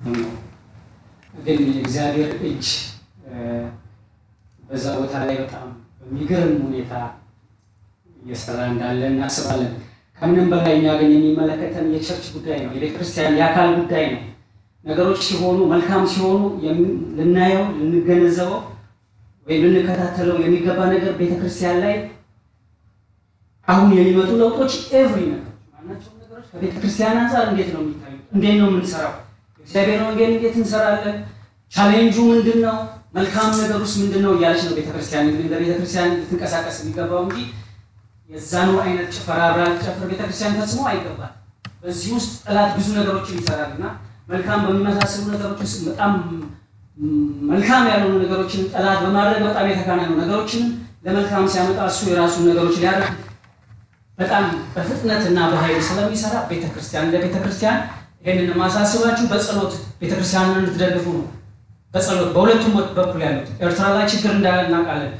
ነው። ግን የእግዚአብሔር እጅ በዛ ቦታ ላይ በጣም በሚገርም ሁኔታ እየሰራ እንዳለ እናስባለን። ከምንም በላይ እኛ ግን የሚመለከተን የቸርች ጉዳይ ነው፣ የቤተ ክርስቲያን የአካል ጉዳይ ነው። ነገሮች ሲሆኑ መልካም ሲሆኑ ልናየው ልንገነዘበው ወይም ልንከታተለው የሚገባ ነገር ቤተ ክርስቲያን ላይ አሁን የሚመጡ ለውጦች ኤቭሪ ነገሮች ማናቸውም ነገሮች ከቤተ ክርስቲያን አንጻር እንዴት ነው የሚታዩት? እንዴት ነው የምንሰራው? እግዚአብሔር ወንጌል እንዴት እንሰራለን? ቻሌንጁ ምንድን ነው? መልካም ነገር ውስጥ ምንድን ነው እያለች ነው ቤተክርስቲያን እንግዲህ እንደ ቤተክርስቲያን ልትንቀሳቀስ የሚገባው እንጂ የዛኑ አይነት ጭፈራ አብራ ልትጨፍር ቤተክርስቲያን ፈጽሞ አይገባል። በዚህ ውስጥ ጠላት ብዙ ነገሮችን ይሰራል እና መልካም በሚመሳሰሉ ነገሮች ውስጥ በጣም መልካም ያልሆኑ ነገሮችን ጠላት በማድረግ በጣም የተካነ ነው። ነገሮችን ለመልካም ሲያመጣ እሱ የራሱን ነገሮች ሊያደርግ በጣም በፍጥነትና በኃይል ስለሚሰራ ቤተክርስቲያን እንደ ቤተክርስቲያን ይህንን ማሳስባችሁ በጸሎት ቤተክርስቲያንን እንድትደግፉ ነው። በጸሎት በሁለቱም በኩል ያሉት ኤርትራ ላይ ችግር እንዳለ እናውቃለን።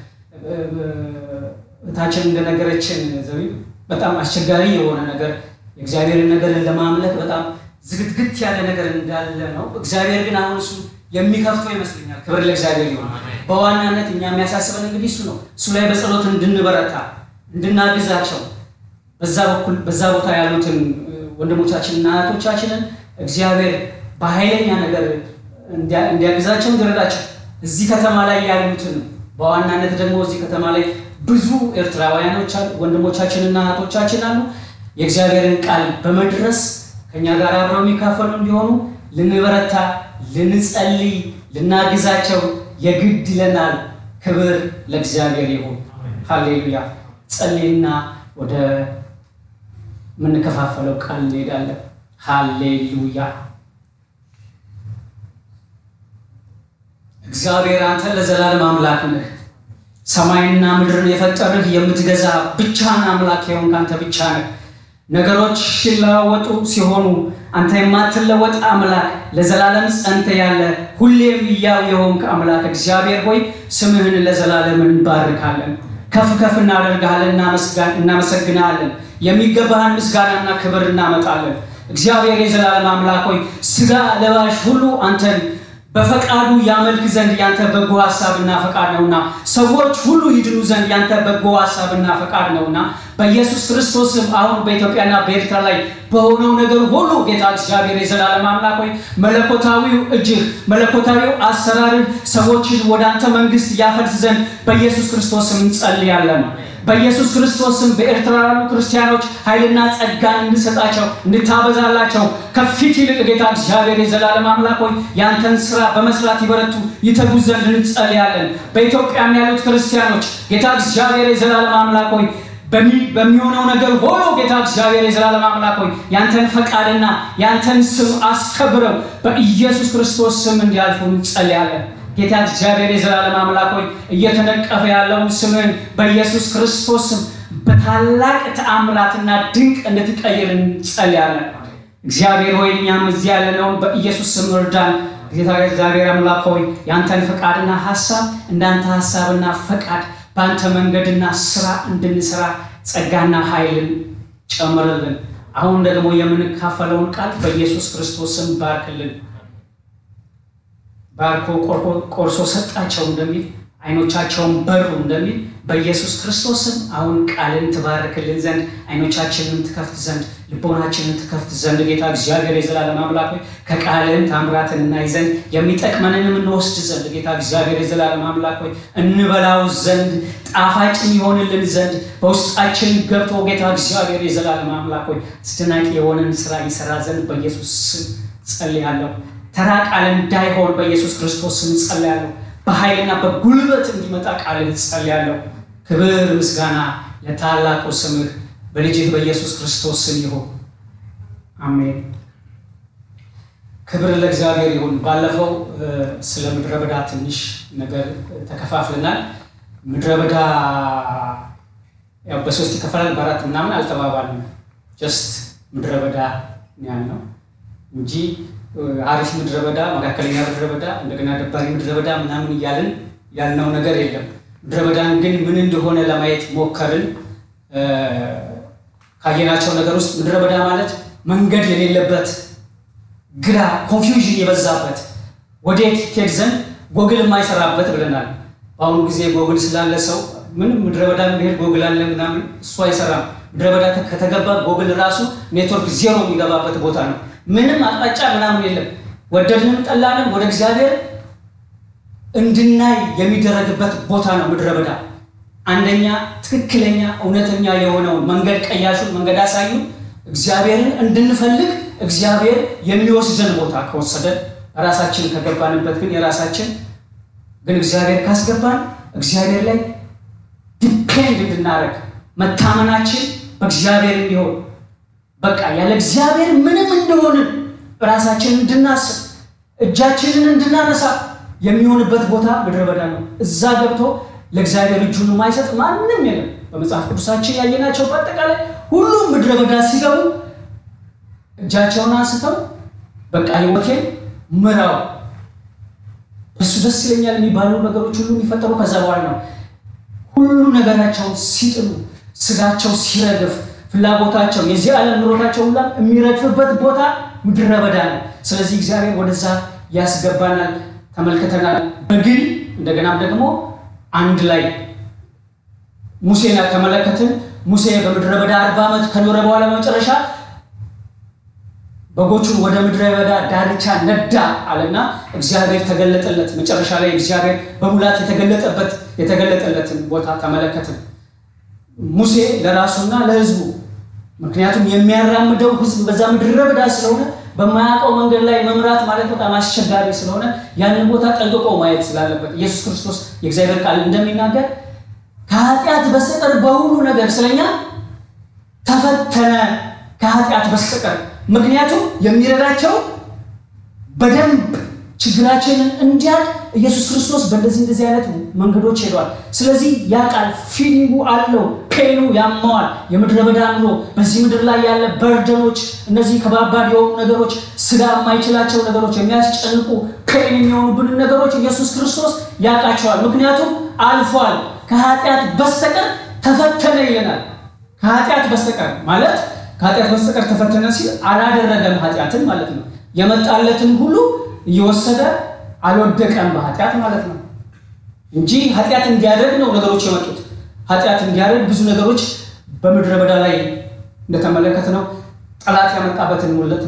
እታችን እንደነገረችን ዘቢ በጣም አስቸጋሪ የሆነ ነገር የእግዚአብሔርን ነገርን ለማምለክ በጣም ዝግትግት ያለ ነገር እንዳለ ነው። እግዚአብሔር ግን አሁን እሱ የሚከፍተው ይመስለኛል። ክብር ለእግዚአብሔር ይሆን። በዋናነት እኛ የሚያሳስበን እንግዲህ እሱ ነው። እሱ ላይ በጸሎት እንድንበረታ እንድናግዛቸው በዛ በኩል በዛ ቦታ ያሉትን ወንድሞቻችንና እህቶቻችንን እግዚአብሔር በኃይለኛ ነገር እንዲያግዛቸው እንዲረዳቸው እዚህ ከተማ ላይ ያሉትን በዋናነት ደግሞ እዚህ ከተማ ላይ ብዙ ኤርትራውያኖች ወንድሞቻችንና እህቶቻችን አሉ። የእግዚአብሔርን ቃል በመድረስ ከእኛ ጋር አብረው የሚካፈሉ እንዲሆኑ ልንበረታ፣ ልንጸልይ፣ ልናግዛቸው የግድ ይለናል። ክብር ለእግዚአብሔር ይሁን። ሃሌሉያ። ጸልይና ወደ የምንከፋፈለው ቃል እንሄዳለን። ሃሌሉያ። እግዚአብሔር አንተ ለዘላለም አምላክ ነህ። ሰማይና ምድርን የፈጠርህ የምትገዛ ብቻህን አምላክ የሆንክ አንተ ብቻ ነህ። ነገሮች ሲለዋወጡ ሲሆኑ አንተ የማትለወጥ አምላክ ለዘላለም ጸንተ ያለ ሁሌም ሕያው የሆንክ አምላክ እግዚአብሔር ሆይ ስምህን ለዘላለም እንባርካለን፣ ከፍ ከፍ እናደርግሃለን፣ እናመሰግናለን። የሚገባህን ምስጋናና ክብር እናመጣለን። እግዚአብሔር የዘላለም አምላክ ሆይ ስጋ ለባሽ ሁሉ አንተን በፈቃዱ ያመልክ ዘንድ ያንተ በጎ ሀሳብና ፈቃድ ነውና፣ ሰዎች ሁሉ ይድኑ ዘንድ ያንተ በጎ ሀሳብና ፈቃድ ነውና በኢየሱስ ክርስቶስም አሁን በኢትዮጵያና በኤርትራ ላይ በሆነው ነገር ሁሉ ጌታ እግዚአብሔር የዘላለም አምላክ ሆይ መለኮታዊው እጅህ መለኮታዊው አሰራርህ ሰዎችን ወደ አንተ መንግስት ያፈልስ ዘንድ በኢየሱስ ክርስቶስም እንጸልያለን። በኢየሱስ ክርስቶስም በኤርትራ ያሉ ክርስቲያኖች ኃይልና ጸጋን እንድሰጣቸው እንድታበዛላቸው ከፊት ይልቅ ጌታ እግዚአብሔር የዘላለም አምላክ ሆይ ያንተን ስራ በመስራት ይበረቱ ይተጉ ዘንድ እንጸልያለን። በኢትዮጵያም ያሉት ክርስቲያኖች ጌታ እግዚአብሔር የዘላለም አምላክ ሆይ በሚሆነው ነገር ሁሉ ጌታ እግዚአብሔር የዘላለም አምላክ ሆይ ያንተን ፈቃድና ያንተን ስም አስከብረው በኢየሱስ ክርስቶስ ስም እንዲያልፉ እንጸልያለን። ጌታ እግዚአብሔር የዘላለም አምላክ ሆይ እየተነቀፈ ያለውን ስምህን በኢየሱስ ክርስቶስ ስም በታላቅ ተአምራትና ድንቅ እንድትቀይር እንጸልያለን። እግዚአብሔር ሆይ እኛም እዚህ ያለነውን በኢየሱስ ስም እርዳን። ጌታ እግዚአብሔር አምላክ ሆይ ያንተን ፈቃድና ሀሳብ እንዳንተ ሀሳብና ፈቃድ በአንተ መንገድና ስራ እንድንሰራ ጸጋና ኃይልን ጨምርልን። አሁን ደግሞ የምንካፈለውን ቃል በኢየሱስ ክርስቶስ ስም ባርክልን። ባርኮ ቆርሶ ሰጣቸው እንደሚል አይኖቻቸውን በሩ እንደሚል በኢየሱስ ክርስቶስም አሁን ቃልን ትባርክልን ዘንድ አይኖቻችንን ትከፍት ዘንድ ልቦናችንን ትከፍት ዘንድ ጌታ እግዚአብሔር የዘላለም አምላክ ሆይ ከቃልን ታምራትን እናይ ዘንድ የሚጠቅመንንም እንወስድ ዘንድ ጌታ እግዚአብሔር የዘላለም አምላክ ሆይ እንበላው ዘንድ ጣፋጭ ይሆንልን ዘንድ በውስጣችን ገብቶ ጌታ እግዚአብሔር የዘላለም አምላክ ሆይ አስደናቂ የሆነን ስራ ይሰራ ዘንድ በኢየሱስ ስም ጸልያለሁ። ተራ ቃል እንዳይሆን በኢየሱስ ክርስቶስ ስም ጸልያለሁ። በኃይልና በጉልበት እንዲመጣ ቃል ጸልያለሁ። ክብር ምስጋና ለታላቁ ስምህ በልጅህ በኢየሱስ ክርስቶስ ስም ይሁን፣ አሜን። ክብር ለእግዚአብሔር ይሁን። ባለፈው ስለ ምድረ በዳ ትንሽ ነገር ተከፋፍለናል። ምድረ በዳ ያው በሶስት ይከፈላል፣ በአራት ምናምን አልተባባልንም። ጀስት ምድረ በዳ ያልነው እንጂ አሪፍ ምድረ በዳ፣ መካከለኛ ምድረ በዳ፣ እንደገና ደባሪ ምድረ በዳ ምናምን እያልን ያልነው ነገር የለም። ምድረ በዳን ግን ምን እንደሆነ ለማየት ሞከርን። ካየናቸው ነገር ውስጥ ምድረ በዳ ማለት መንገድ የሌለበት ግራ ኮንፊውዥን የበዛበት ወዴት ሄድ ዘንድ ጎግል የማይሰራበት ብለናል። በአሁኑ ጊዜ ጎግል ስላለ ሰው ምንም ምድረ በዳ ብሄድ ጎግል አለ ምናምን እሱ አይሰራም። ምድረ በዳ ከተገባ ጎግል ራሱ ኔትወርክ ዜሮ የሚገባበት ቦታ ነው። ምንም አቅጣጫ ምናምን የለም። ወደድንም ጠላንም ወደ እግዚአብሔር እንድናይ የሚደረግበት ቦታ ነው ምድረ በዳ። አንደኛ ትክክለኛ እውነተኛ የሆነውን መንገድ ቀያሹን መንገድ አሳዩ እግዚአብሔርን እንድንፈልግ እግዚአብሔር የሚወስደን ቦታ ከወሰደን ራሳችን ከገባንበት ግን የራሳችን ግን እግዚአብሔር ካስገባን እግዚአብሔር ላይ ዲፔንድ እንድናደርግ መታመናችን በእግዚአብሔር እንዲሆን በቃ ያለ እግዚአብሔር ምንም እንደሆንን ራሳችንን እንድናስብ እጃችንን እንድናነሳ የሚሆንበት ቦታ ምድረ በዳ ነው። እዛ ገብቶ ለእግዚአብሔር እጁን የማይሰጥ ማንም የለም። በመጽሐፍ ቅዱሳችን ያየናቸው በአጠቃላይ ሁሉም ምድረ በዳ ሲገቡ እጃቸውን አንስተው በቃ ሕይወቴን ምራው እሱ ደስ ይለኛል የሚባሉ ነገሮች ሁሉ የሚፈጠሩ ከዛ በኋላ ነው። ሁሉ ነገራቸውን ሲጥሉ፣ ስጋቸው ሲረግፍ፣ ፍላጎታቸው የዚህ ዓለም ኑሮታቸው ሁላ የሚረግፍበት ቦታ ምድረ በዳ ነው። ስለዚህ እግዚአብሔር ወደዛ ያስገባናል። ተመልክተናል። በግል እንደገናም ደግሞ አንድ ላይ ሙሴን ተመለከትን። ሙሴ በምድረ በዳ አርባ ዓመት ከኖረ በኋላ በመጨረሻ በጎቹን ወደ ምድረ በዳ ዳርቻ ነዳ አለና እግዚአብሔር ተገለጠለት። መጨረሻ ላይ እግዚአብሔር በሙላት የተገለጠበት የተገለጠለትን ቦታ ተመለከትን። ሙሴ ለራሱና ለሕዝቡ ምክንያቱም የሚያራምደው ሕዝብ በዛ ምድረ በዳ ስለሆነ በማያውቀው መንገድ ላይ መምራት ማለት በጣም አስቸጋሪ ስለሆነ ያንን ቦታ ጠንቅቆ ማየት ስላለበት ኢየሱስ ክርስቶስ የእግዚአብሔር ቃል እንደሚናገር ከኃጢአት በስተቀር በሁሉ ነገር ስለኛ ተፈተነ። ከኃጢአት በስተቀር ምክንያቱም የሚረዳቸው በደንብ ችግራችንን እንዲያቅ ኢየሱስ ክርስቶስ በእንደዚህ እንደዚህ አይነት መንገዶች ሄዷል። ስለዚህ ያ ቃል ፊሊንጉ አለው፣ ፔኑ ያማዋል። የምድረ በዳ ኑሮ በዚህ ምድር ላይ ያለ በርደኖች፣ እነዚህ ከባባድ የሆኑ ነገሮች፣ ስጋ የማይችላቸው ነገሮች፣ የሚያስጨንቁ ፔን የሚሆኑብንን ነገሮች ኢየሱስ ክርስቶስ ያውቃቸዋል። ምክንያቱም አልፏል። ከኃጢአት በስተቀር ተፈተነ ይለናል። ከኃጢአት በስተቀር ማለት ከኃጢአት በስተቀር ተፈተነ ሲል አላደረገም ኃጢአትን ማለት ነው። የመጣለትን ሁሉ እየወሰደ አልወደቀም በኃጢአት ማለት ነው እንጂ ኃጢአት እንዲያደርግ ነው ነገሮች የመጡት። ኃጢአት እንዲያደርግ ብዙ ነገሮች በምድረ በዳ ላይ እንደተመለከት ነው ጠላት ያመጣበትን ሙለት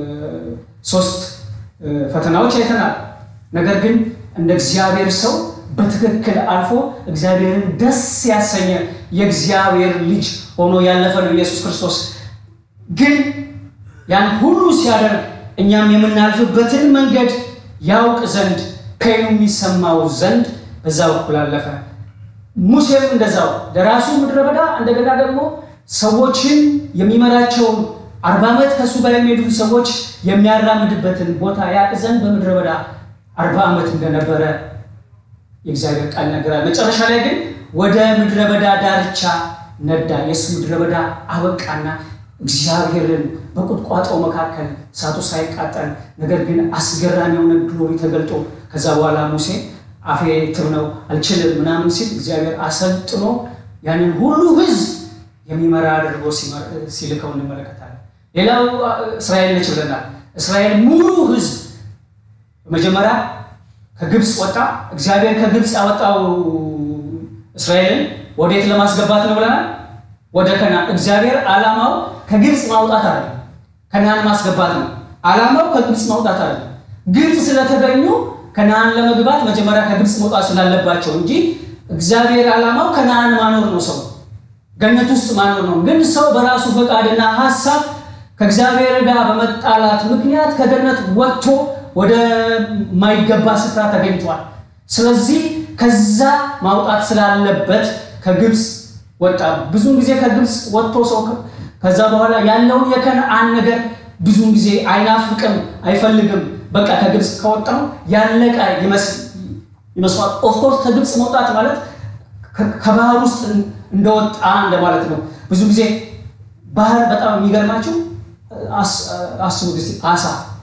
ሶስት ፈተናዎች አይተናል። ነገር ግን እንደ እግዚአብሔር ሰው በትክክል አልፎ እግዚአብሔርን ደስ ያሰኘ የእግዚአብሔር ልጅ ሆኖ ያለፈ ነው ኢየሱስ ክርስቶስ። ግን ያን ሁሉ ሲያደርግ እኛም የምናልፍበትን መንገድ ያውቅ ዘንድ ፔኑ የሚሰማው ዘንድ በዛ በኩል አለፈ። ሙሴም እንደዛው ለራሱ ምድረ በዳ እንደገና ደግሞ ሰዎችን የሚመራቸውን አርባ ዓመት ከእሱ ጋር የሚሄዱት ሰዎች የሚያራምድበትን ቦታ ያውቅ ዘንድ በምድረ በዳ አርባ ዓመት እንደነበረ የእግዚአብሔር ቃል ነገራል። መጨረሻ ላይ ግን ወደ ምድረ በዳ ዳርቻ ነዳ። የእሱ ምድረ በዳ አበቃና እግዚአብሔርን በቁጥቋጦ መካከል እሳቱ ሳይቃጠል ነገር ግን አስገራሚ የሆነ ግሎሪ ተገልጦ ከዛ በኋላ ሙሴ አፌ ትብ ነው አልችልም ምናምን ሲል እግዚአብሔር አሰልጥኖ ያንን ሁሉ ሕዝብ የሚመራ አድርጎ ሲልከው እንመለከታለን። ሌላው እስራኤል ነች ብለናል። እስራኤል ሙሉ ሕዝብ በመጀመሪያ ከግብፅ ወጣ። እግዚአብሔር ከግብፅ ያወጣው እስራኤልን ወዴት ለማስገባት ነው ብለናል? ወደ ከነዓን። እግዚአብሔር ዓላማው ከግብፅ ማውጣት አይደለም፣ ከነዓን ማስገባት ነው። ዓላማው ከግብፅ ማውጣት አይደለም። ግብፅ ስለተገኙ ከነዓን ለመግባት መጀመሪያ ከግብፅ መውጣት ስላለባቸው እንጂ እግዚአብሔር ዓላማው ከነዓን ማኖር ነው፣ ሰው ገነት ውስጥ ማኖር ነው። ግን ሰው በራሱ ፈቃድና ሀሳብ ከእግዚአብሔር ጋር በመጣላት ምክንያት ከገነት ወጥቶ ወደ ማይገባ ስፍራ ተገኝቷል። ስለዚህ ከዛ ማውጣት ስላለበት ከግብፅ ወጣ። ብዙውን ጊዜ ከግብፅ ወጥቶ ሰው ከዛ በኋላ ያለውን የከነዓን ነገር ብዙውን ጊዜ አይናፍቅም፣ አይፈልግም። በቃ ከግብፅ ከወጣው ያለቀ ይመስሏል። ኦፍኮርስ ከግብፅ መውጣት ማለት ከባህር ውስጥ እንደወጣ እንደማለት ነው። ብዙ ጊዜ ባህር በጣም የሚገርማችሁ አስቡት እስኪ አሳ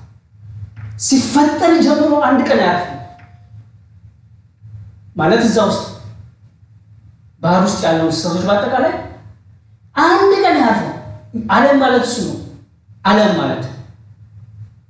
ሲፈጠር ጀምሮ አንድ ቀን አያርፍም ማለት እዛ ውስጥ ባህር ውስጥ ያለው እንስሳቶች በአጠቃላይ አንድ ቀን አያርፍም። ዓለም ማለት እሱ ነው። ዓለም ማለት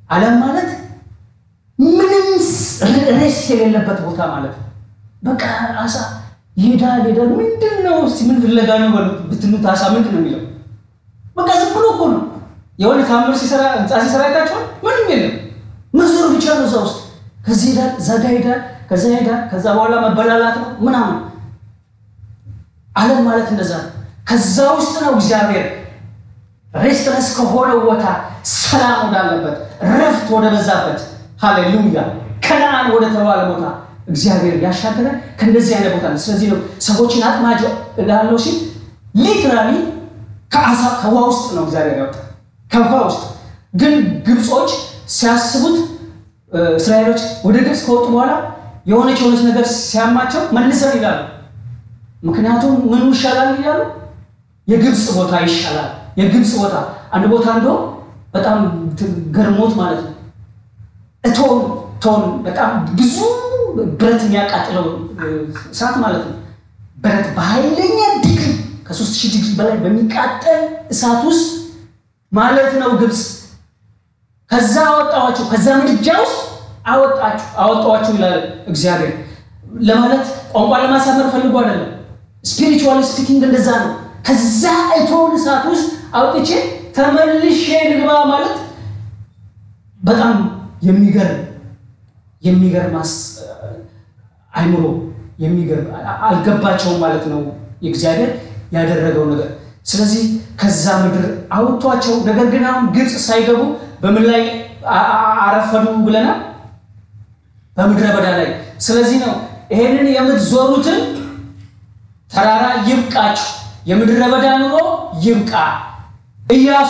ዓለም ማለት ምንም ሬስ የሌለበት ቦታ ማለት ነው። በቃ አሳ ይሄዳል ይሄዳል። ምንድን ነው እስኪ ምን ፍለጋ ነው ብትሉት አሳ ምንድን ነው የሚለው? በቃ ዝም ብሎ እኮ ነው የሆነ ታምር ሲሰራ ህንፃ ሲሰራ አይታችኋል። ምንም የለም መዞር ብቻ ነው እዛ ውስጥ። ከዚህ ሄዳል፣ እዛ ጋ ሄዳል፣ ከዛ ሄዳል። ከዛ በኋላ መበላላት ነው ምናምን። ዓለም ማለት እንደዛ ነው። ከዛ ውስጥ ነው እግዚአብሔር ሬስትለስ ከሆነ ቦታ ሰላም ወዳለበት ረፍት ወደ በዛበት ሃሌሉያ ከነአን ወደ ተባለ ቦታ እግዚአብሔር ያሻገረ ከእንደዚህ አይነት ቦታ ነው። ስለዚህ ነው ሰዎችን አጥማጅ እላለሁ ሲል ሊትራሊ ከአሳ ከውሃ ውስጥ ነው እግዚአብሔር ያወጣ ከውሃ ውስጥ ግን ግብጾች ሲያስቡት እስራኤሎች ወደ ግብፅ ከወጡ በኋላ የሆነች የሆነች ነገር ሲያማቸው መልሰን ይላሉ። ምክንያቱም ምኑ ይሻላል ይላሉ። የግብፅ ቦታ ይሻላል። የግብፅ ቦታ አንድ ቦታ እንዶ በጣም ገርሞት ማለት ነው እቶን ቶን በጣም ብዙ ብረት የሚያቃጥለው እሳት ማለት ነው። ብረት በኃይለኛ ዲግሪ ከሶስት ሺህ ዲግሪ በላይ በሚቃጠል እሳት ውስጥ ማለት ነው ግብፅ ከዛ አወጣኋቸው ከዛ ምድጃ ውስጥ አወጣችሁ አወጣኋችሁ ይላል እግዚአብሔር። ለማለት ቋንቋ ለማሳመር ፈልጎ አይደለም። ስፒሪቹዋል ስፒኪንግ እንደዛ ነው። ከዛ እቶን እሳት ውስጥ አውጥቼ ተመልሼ ልግባ ማለት በጣም የሚገርም የሚገርም አይምሮ የሚገርም አልገባቸውም ማለት ነው የእግዚአብሔር ያደረገው ነገር። ስለዚህ ከዛ ምድር አውጥቷቸው፣ ነገር ግን አሁን ግብፅ ሳይገቡ በምን ላይ አረፈዱ ብለናል? በምድረ በዳ ላይ። ስለዚህ ነው ይሄንን የምትዞሩትን ተራራ ይብቃችሁ፣ የምድረ በዳ ኑሮ ይብቃ። ኢያሱ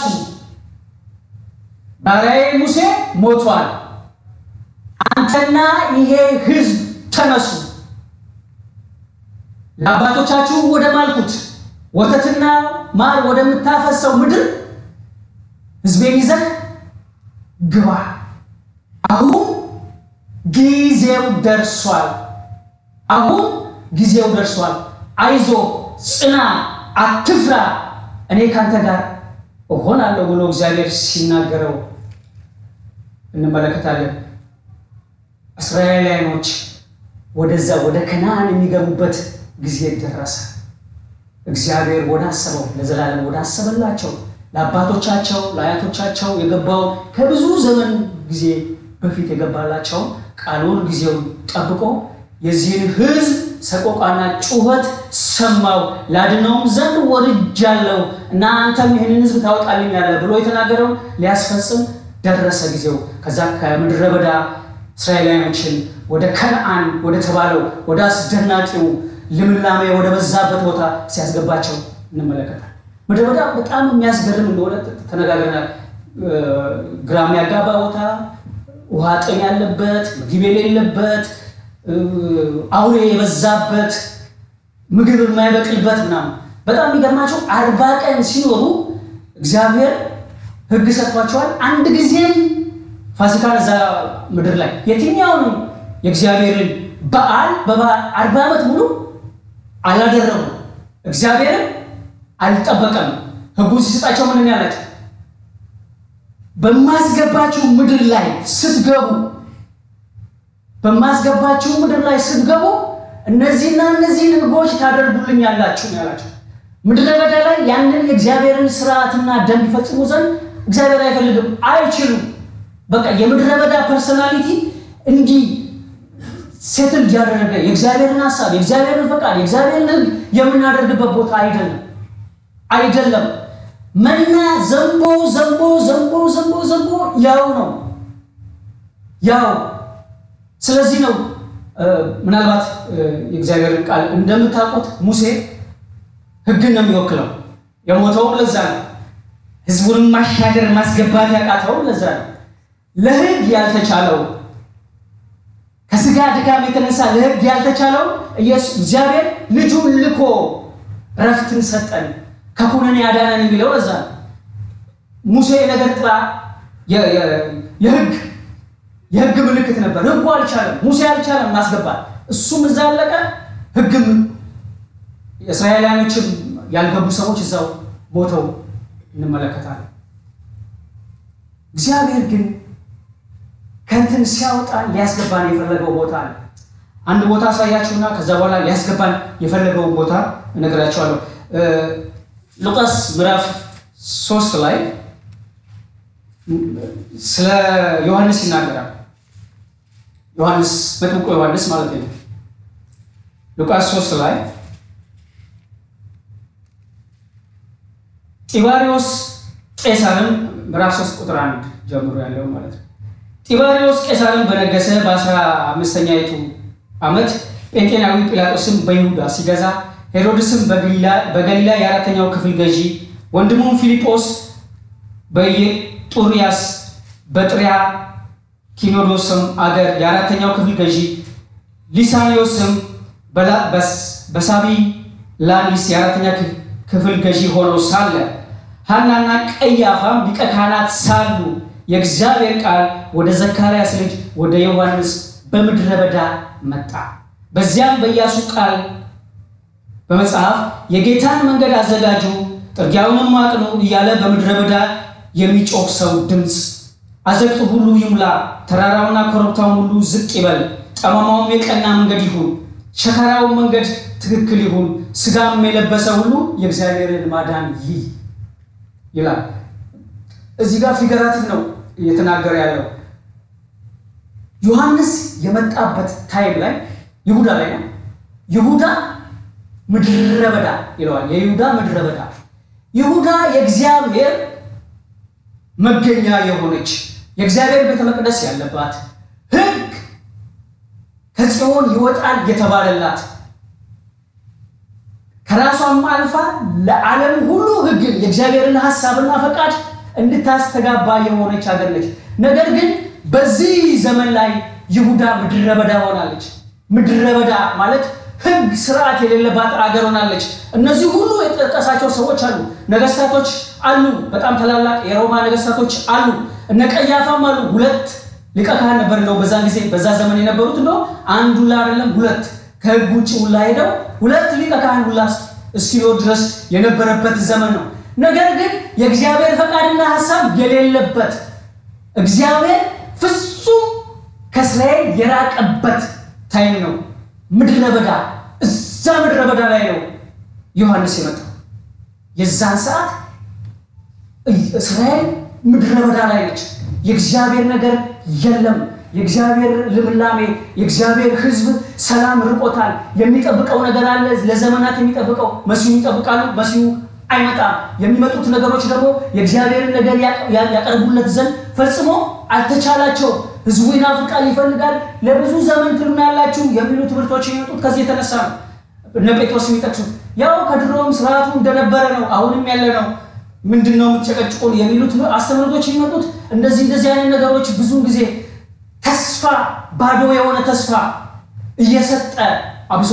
ባሪያዬ ሙሴ ሞቷል፣ አንተና ይሄ ሕዝብ ተነሱ፣ ለአባቶቻችሁ ወደ ማልኩት ወተትና ማር ወደምታፈሰው ምድር ሕዝቤን ይዘህ ግባ። አሁን ጊዜው ደርሷል። አሁን ጊዜው ደርሷል። አይዞ፣ ጽና፣ አትፍራ፣ እኔ ካንተ ጋር እሆናለሁ ብሎ እግዚአብሔር ሲናገረው እንመለከታለን። እስራኤላውያኖች ወደዛ ወደ ከነዓን የሚገቡበት ጊዜ ደረሰ። እግዚአብሔር ወዳሰበው ለዘላለም ወዳሰበላቸው ለአባቶቻቸው ለአያቶቻቸው የገባውን ከብዙ ዘመን ጊዜ በፊት የገባላቸው ቃሉን ጊዜውን ጠብቆ የዚህን ሕዝብ ሰቆቃና ጩኸት ሰማው። ላድነውም ዘንድ ወርጃለሁ እና አንተም ይህንን ሕዝብ ታወጣልኛለህ ብሎ የተናገረውን ሊያስፈጽም ደረሰ ጊዜው። ከዛ ከምድረ በዳ እስራኤላውያኖችን ወደ ከነዓን ወደ ተባለው ወደ አስደናቂው ልምላሜ ወደ በዛበት ቦታ ሲያስገባቸው እንመለከታል። ምድረ በዳ በጣም የሚያስገርም እንደሆነ ተነጋግረናል። ግራ የሚያጋባ ቦታ፣ ውሃ ጥም ያለበት፣ ምግብ የሌለበት፣ አውሬ የበዛበት፣ ምግብ የማይበቅልበት ምናምን። በጣም የሚገርማቸው አርባ ቀን ሲኖሩ እግዚአብሔር ሕግ ሰጥቷቸዋል። አንድ ጊዜም ፋሲካን እዛ ምድር ላይ የትኛውንም የእግዚአብሔርን በዓል በበዓል አርባ ዓመት ሙሉ አላደረጉ እግዚአብሔርን አልጠበቀም። ህጉ ሲሰጣቸው ምን ያላቸው በማስገባችሁ ምድር ላይ ስትገቡ በማስገባችሁ ምድር ላይ ስትገቡ እነዚህና እነዚህን ህጎች ታደርጉልኛላችሁ ነው ያላቸው። ምድረ በዳ ላይ ያንን የእግዚአብሔርን ስርዓትና ደንብ ይፈጽሙ ዘንድ እግዚአብሔር አይፈልግም፣ አይችሉም። በቃ የምድረ በዳ ፐርሶናሊቲ እንዲህ ሴትል እያደረገ የእግዚአብሔርን ሀሳብ የእግዚአብሔርን ፈቃድ የእግዚአብሔርን ህግ የምናደርግበት ቦታ አይደለም አይደለም። መና ዘንቦ ዘንቦ ዘንቦ ዘንቦ ዘንቦ ያው ነው ያው። ስለዚህ ነው ምናልባት የእግዚአብሔርን ቃል እንደምታውቁት ሙሴ ህግን ነው የሚወክለው። የሞተውም ለዛ ነው። ህዝቡንም ማሻገር ማስገባት ያቃተውም ለዛ ነው። ለህግ ያልተቻለው ከስጋ ድካም የተነሳ ለህግ ያልተቻለው እግዚአብሔር ልጁን ልኮ ረፍትን ሰጠን ከኩነኔ ያዳነን የሚለው ለዛ ነው። ሙሴ የነገር ጥላ የህግ የህግ ምልክት ነበር። ህጉ አልቻለም፣ ሙሴ አልቻለም ማስገባት። እሱም እዛ አለቀ። ህግም የእስራኤላውያኖችም ያልገቡ ሰዎች እዛው ሞተው እንመለከታለን። እግዚአብሔር ግን ከእንትን ሲያወጣን ሊያስገባን የፈለገው ቦታ አለ። አንድ ቦታ አሳያችሁና ከዛ በኋላ ሊያስገባን የፈለገው ቦታ እነግራችኋለሁ። ሉቃስ ምዕራፍ ሶስት ላይ ስለ ዮሐንስ ይናገራል። ዮሐንስ መጥምቁ ዮሐንስ ማለት ነው። ሉቃስ ሶስት ላይ ጢባሪዎስ ቄሳርን ምዕራፍ 3 ቁጥር አንድ ጀምሮ ያለው ማለት ነው። ጢባሪዎስ ቄሳርን በነገሰ በአስራ አምስተኛይቱ ዓመት ጴንጤናዊ ጲላጦስም በይሁዳ ሲገዛ ሄሮድስም በገሊላ የአራተኛው ክፍል ገዢ ወንድሙም ፊልጶስ በየጡርያስ በጥሪያ ኪኖዶስም አገር የአራተኛው ክፍል ገዢ ሊሳኒዮስም በሳቢ ላኒስ የአራተኛ ክፍል ገዢ ሆነው ሳለ ሐናና ቀያፋም ሊቀ ካህናት ሳሉ የእግዚአብሔር ቃል ወደ ዘካርያስ ልጅ ወደ ዮሐንስ በምድረ በዳ መጣ። በዚያም በኢያሱ ቃል በመጽሐፍ የጌታን መንገድ አዘጋጁ፣ ጥርጊያውንም አቅኑ እያለ በምድረ በዳ የሚጮህ ሰው ድምፅ አዘቅቱ ሁሉ ይሙላ፣ ተራራውና ኮረብታውን ሁሉ ዝቅ ይበል፣ ጠማማውም የቀና መንገድ ይሁን፣ ሸካራው መንገድ ትክክል ይሁን፣ ስጋም የለበሰ ሁሉ የእግዚአብሔርን ማዳን ይይ ይላል። እዚህ ጋር ፊገራቲቭ ነው እየተናገረ ያለው። ዮሐንስ የመጣበት ታይም ላይ ይሁዳ ላይ ነው። ይሁዳ ምድረ በዳ ይለዋል። የይሁዳ ምድረ በዳ ይሁዳ የእግዚአብሔር መገኛ የሆነች የእግዚአብሔር ቤተ መቅደስ ያለባት ሕግ ከጽዮን ይወጣል የተባለላት ከራሷም አልፋ ለዓለም ሁሉ ሕግን የእግዚአብሔርን ሀሳብና ፈቃድ እንድታስተጋባ የሆነች ሀገር ነች። ነገር ግን በዚህ ዘመን ላይ ይሁዳ ምድረ በዳ ሆናለች። ምድረ በዳ ማለት ሕግ ስርዓት የሌለባት አገር ሆናለች። እነዚህ ሁሉ የጠቀሳቸው ሰዎች አሉ፣ ነገስታቶች አሉ፣ በጣም ታላላቅ የሮማ ነገስታቶች አሉ፣ እነ ቀያፋም አሉ። ሁለት ሊቀ ካህን ነበር እንደው በዛን ጊዜ በዛ ዘመን የነበሩት እንደው አንድ ሁላ አይደለም ሁለት ከሕግ ውጭ ሁላ ሄደው ሁለት ሊቀ ካህን ሁላ እስኪኖር ድረስ የነበረበት ዘመን ነው። ነገር ግን የእግዚአብሔር ፈቃድና ሀሳብ የሌለበት እግዚአብሔር ፍጹም ከእስራኤል የራቀበት ታይም ነው። ምድረ በዳ እዛ ምድረ በዳ ላይ ነው ዮሐንስ የመጣው። የዛን ሰዓት እስራኤል ምድረ በዳ ላይ ነች። የእግዚአብሔር ነገር የለም። የእግዚአብሔር ልምላሜ፣ የእግዚአብሔር ሕዝብ ሰላም ርቆታል። የሚጠብቀው ነገር አለ። ለዘመናት የሚጠብቀው መሲሁ ይጠብቃሉ። መሲሁ አይመጣም። የሚመጡት ነገሮች ደግሞ የእግዚአብሔርን ነገር ያቀርቡለት ዘንድ ፈጽሞ አልተቻላቸውም። ህዝቡ ይናፍቃል፣ ይፈልጋል። ለብዙ ዘመን ትሉናላችሁ የሚሉ ትምህርቶች የሚመጡት ከዚህ የተነሳ ነው። እነ ጴጥሮስ የሚጠቅሱት ያው ከድሮም ስርዓቱ እንደነበረ ነው፣ አሁንም ያለ ነው። ምንድን ነው የምትጨቀጭቁን የሚሉት አስተምህሮቶች የሚመጡት እንደዚህ እንደዚህ አይነት ነገሮች ብዙ ጊዜ ተስፋ ባዶ የሆነ ተስፋ እየሰጠ አብሶ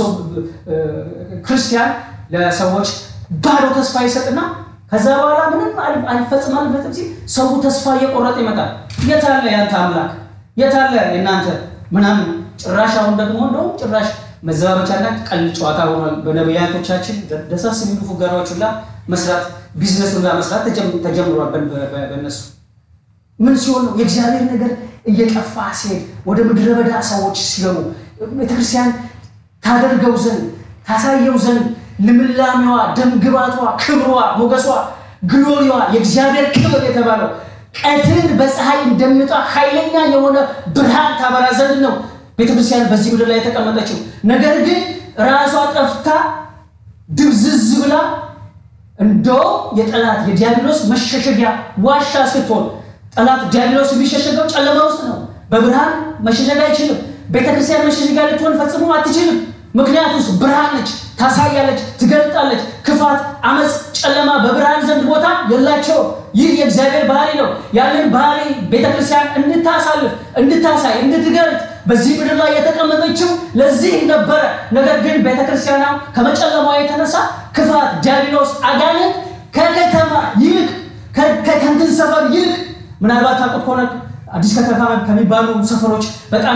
ክርስቲያን ለሰዎች ባዶ ተስፋ ይሰጥና ከዛ በኋላ ምንም አልፈጽም አልፈጽም ሲል ሰው ተስፋ እየቆረጠ ይመጣል። የታለ ያንተ አምላክ የታለ የእናንተ ምናምን። ጭራሽ አሁን ደግሞ እንደውም ጭራሽ መዘባበቻና ቀልድ ጨዋታ ሆኗል። በነቢያቶቻችን ደሳስ የሚሉ ፉጋራዎች ሁላ መስራት ቢዝነስ ሁላ መስራት ተጀምሯል። በእነሱ ምን ሲሆን ነው የእግዚአብሔር ነገር እየጠፋ ሲሄድ ወደ ምድረ በዳ ሰዎች ሲገቡ ቤተክርስቲያን ታደርገው ዘንድ ታሳየው ዘንድ ልምላሜዋ፣ ደምግባቷ፣ ክብሯ፣ ሞገሷ፣ ግሎሪዋ የእግዚአብሔር ክብር የተባለው ቀትር በፀሐይ እንደሚወጣ ኃይለኛ የሆነ ብርሃን ታበራ ዘንድ ነው ቤተክርስቲያን በዚህ ምድር ላይ የተቀመጠችው። ነገር ግን ራሷ ጠፍታ ድብዝዝ ብላ እንደውም የጠላት የዲያብሎስ መሸሸጊያ ዋሻ ስትሆን ጠላት ዲያብሎስ የሚሸሸገው ጨለማ ውስጥ ነው። በብርሃን መሸሸግ አይችልም። ቤተክርስቲያን መሸሸጊያ ልትሆን ፈጽሞ አትችልም። ምክንያቱስ ብርሃን ነች፣ ታሳያለች፣ ትገልጣለች። ክፋት፣ አመፅ፣ ጨለማ በብርሃን ዘንድ ቦታ የላቸው። ይህ የእግዚአብሔር ባህሪ ነው። ያንን ባህሪ ቤተክርስቲያን እንድታሳልፍ፣ እንድታሳይ፣ እንድትገልጥ በዚህ ምድር ላይ የተቀመጠችው ለዚህ ነበረ። ነገር ግን ቤተክርስቲያኗ ከመጨለማ የተነሳ ክፋት፣ ዲያብሎስ፣ አጋንንት ከከተማ ይልቅ ከከንትን ሰፈር ይልቅ ምናልባት ታውቁት ከሆነ አዲስ ከተማ ከሚባሉ ሰፈሮች በጣም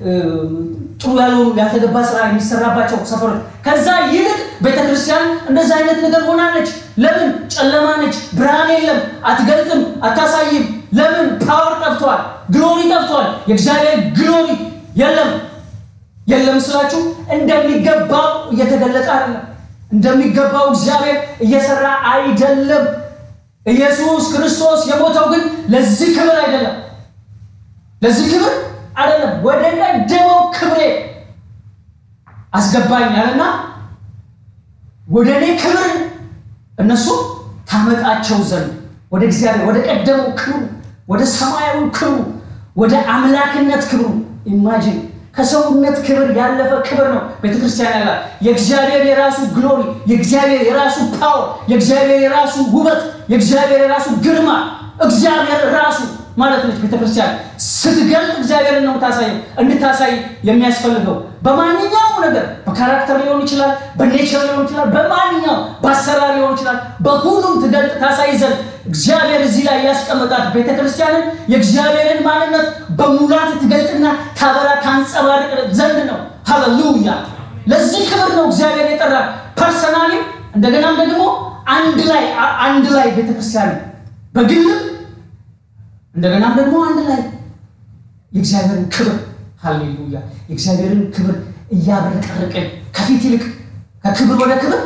ጥሩ ያልሆኑ ያልተገባ ስራ የሚሰራባቸው ሰፈሮች ከዛ ይልቅ ቤተክርስቲያን እንደዛ አይነት ነገር ሆናለች። ለምን? ጨለማ ነች፣ ብርሃን የለም፣ አትገልጥም፣ አታሳይም። ለምን? ፓወር ጠፍቷል፣ ግሎሪ ጠፍቷል። የእግዚአብሔር ግሎሪ የለም። የለም ስላችሁ እንደሚገባው እየተገለጠ አይደለም። እንደሚገባው እግዚአብሔር እየሰራ አይደለም። ኢየሱስ ክርስቶስ የሞተው ግን ለዚህ ክብር አይደለም፣ ለዚህ ክብር አይደለም። ወደ ቀደመው ክብሬ አስገባኝ አለና ወደ እኔ ክብር እነሱ ታመጣቸው ዘንድ ወደ እግዚአብሔር ወደ ቀደመው ክብሩ ወደ ሰማያዊ ክብሩ ወደ አምላክነት ክብሩ ኢማጂን ከሰውነት ክብር ያለፈ ክብር ነው ቤተክርስቲያን ያላት። የእግዚአብሔር የራሱ ግሎሪ፣ የእግዚአብሔር የራሱ ፓወር፣ የእግዚአብሔር የራሱ ውበት፣ የእግዚአብሔር የራሱ ግርማ፣ እግዚአብሔር ራሱ ማለት ነች ቤተክርስቲያን። ስትገልጥ እግዚአብሔርን ነው የምታሳየው። እንድታሳይ የሚያስፈልገው በማንኛውም ነገር በካራክተር ሊሆን ይችላል፣ በኔቸር ሊሆን ይችላል፣ በማንኛውም በአሰራር ሊሆን ይችላል። በሁሉም ትገልጥ ታሳይ ዘንድ እግዚአብሔር እዚህ ላይ ያስቀመጣት ቤተክርስቲያንን የእግዚአብሔርን ማንነት በሙላት ትገልጥና ታበራ ታንጸባርቅ ዘንድ ነው። ሃሌሉያ! ለዚህ ክብር ነው እግዚአብሔር የጠራ ፐርሰናሊ፣ እንደገናም ደግሞ አንድ ላይ አንድ ላይ ቤተክርስቲያንን በግልም እንደገናም ደግሞ አንድ ላይ የእግዚአብሔርን ክብር ሃሌሉያ የእግዚአብሔርን ክብር እያብረቀረቅን ከፊት ይልቅ ከክብር ወደ ክብር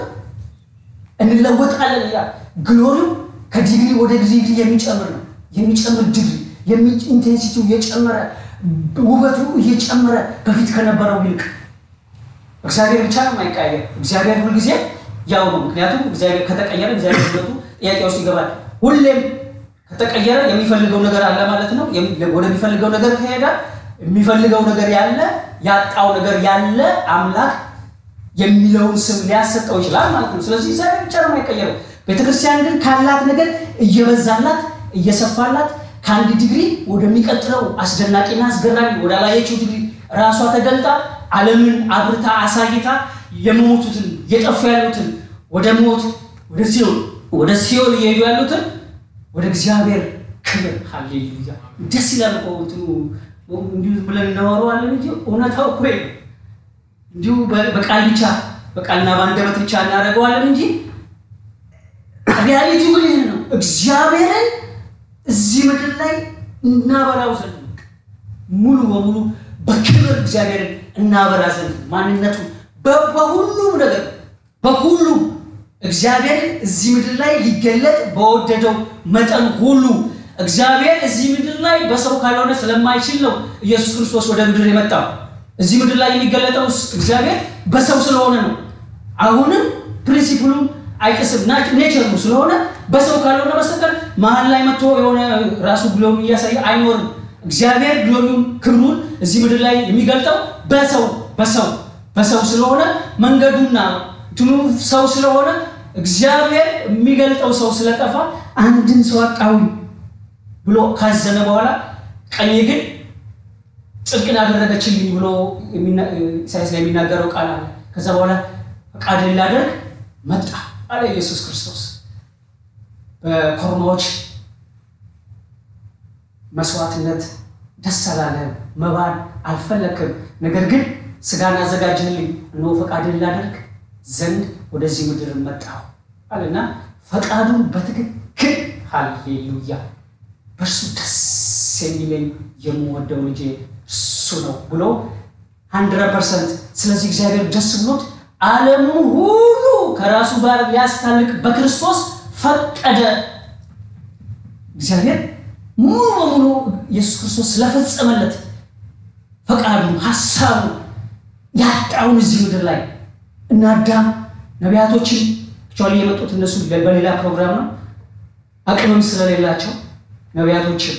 እንለወጣለን ይላል። ግሎሪው ከዲግሪ ወደ ዲግሪ የሚጨምር ነው። የሚጨምር ዲግሪ ኢንቴንሲቲው እየጨመረ ውበቱ እየጨመረ በፊት ከነበረው ይልቅ እግዚአብሔር ብቻ ነው የማይቀየር። እግዚአብሔር ሁልጊዜ ያው ነው። ምክንያቱም እግዚአብሔር ከተቀየረ እግዚአብሔር ውበቱ ጥያቄ ውስጥ ይገባል። ሁሌም ከተቀየረ የሚፈልገው ነገር አለ ማለት ነው። ወደሚፈልገው ነገር ከሄደ የሚፈልገው ነገር ያለ ያጣው ነገር ያለ አምላክ የሚለውን ስም ሊያሰጠው ይችላል ማለት ነው። ስለዚህ እግዚአብሔር ብቻ ነው የማይቀየረው። ቤተክርስቲያን ግን ካላት ነገር እየበዛላት እየሰፋላት ከአንድ ዲግሪ ወደሚቀጥለው አስደናቂና አስገራሚ ወዳላየችው ዲግሪ ራሷ ተገልጣ ዓለምን አብርታ አሳይታ የሞቱትን የጠፉ ያሉትን ወደ ሞት ወደ ሲኦል ወደ ሲኦል እየሄዱ ያሉትን ወደ እግዚአብሔር ክብር ሃሌሉያ። ደስ ይላል እኮ እንትኑ እንዲሁ ብለን እናወራዋለን እንጂ እውነታው እኮ እንዲሁ በቃል ብቻ በቃልና በአንደበት ብቻ እናደርገዋለን እንጂ ሪያሊቲው ግን ይህን ነው። እግዚአብሔርን እዚህ ምድር ላይ እናበራው ዘንድ ሙሉ በሙሉ በክብር እግዚአብሔርን እናበራ ዘንድ ማንነቱ በሁሉም ነገር በሁሉም እግዚአብሔርን እዚህ ምድር ላይ ሊገለጥ በወደደው መጠን ሁሉ እግዚአብሔር እዚህ ምድር ላይ በሰው ካልሆነ ስለማይችል ነው ኢየሱስ ክርስቶስ ወደ ምድር የመጣው። እዚህ ምድር ላይ የሚገለጠው እግዚአብሔር በሰው ስለሆነ ነው። አሁንም ፕሪንሲፕሉን አይጥስም ኔቸሩ ስለሆነ በሰው ካልሆነ በስተቀር መሀል ላይ መጥቶ የሆነ ራሱ ግሎሪ እያሳየ አይኖርም። እግዚአብሔር ግሎሪውን ክብሩን እዚህ ምድር ላይ የሚገልጠው በሰው በሰው በሰው ስለሆነ መንገዱና እንትኑ ሰው ስለሆነ እግዚአብሔር የሚገልጠው ሰው ስለጠፋ አንድን ሰው አጣሁኝ ብሎ ካዘነ በኋላ ቀኝ ግን ጽድቅን አደረገችልኝ ብሎ ኢሳያስ ላይ የሚናገረው ቃል አለ። ከዛ በኋላ ፈቃድን ላደርግ መጣ አለ ኢየሱስ ክርስቶስ። በኮርማዎች መስዋዕትነት ደስ አላለህም፣ መባን አልፈለክም። ነገር ግን ስጋን አዘጋጅህልኝ፣ እነሆ ፈቃድን ላደርግ ዘንድ ወደዚህ ምድር መጣሁ አለና ፈቃዱን በትክክል ሃሌሉያ በእርሱ ደስ የሚለኝ የምወደው ልጄ እሱ ነው ብሎ ሀንድረድ ፐርሰንት። ስለዚህ እግዚአብሔር ደስ ብሎት ዓለሙን ሁሉ ከራሱ ጋር ሊያስታልቅ በክርስቶስ ፈቀደ። እግዚአብሔር ሙሉ በሙሉ ኢየሱስ ክርስቶስ ስለፈጸመለት ፈቃዱን፣ ሀሳቡ ያጣውን እዚህ ምድር ላይ እና አዳም ነቢያቶችን ቻሊ የመጡት እነሱ በሌላ ፕሮግራም ነው አቅምም ስለሌላቸው ነቢያቶችን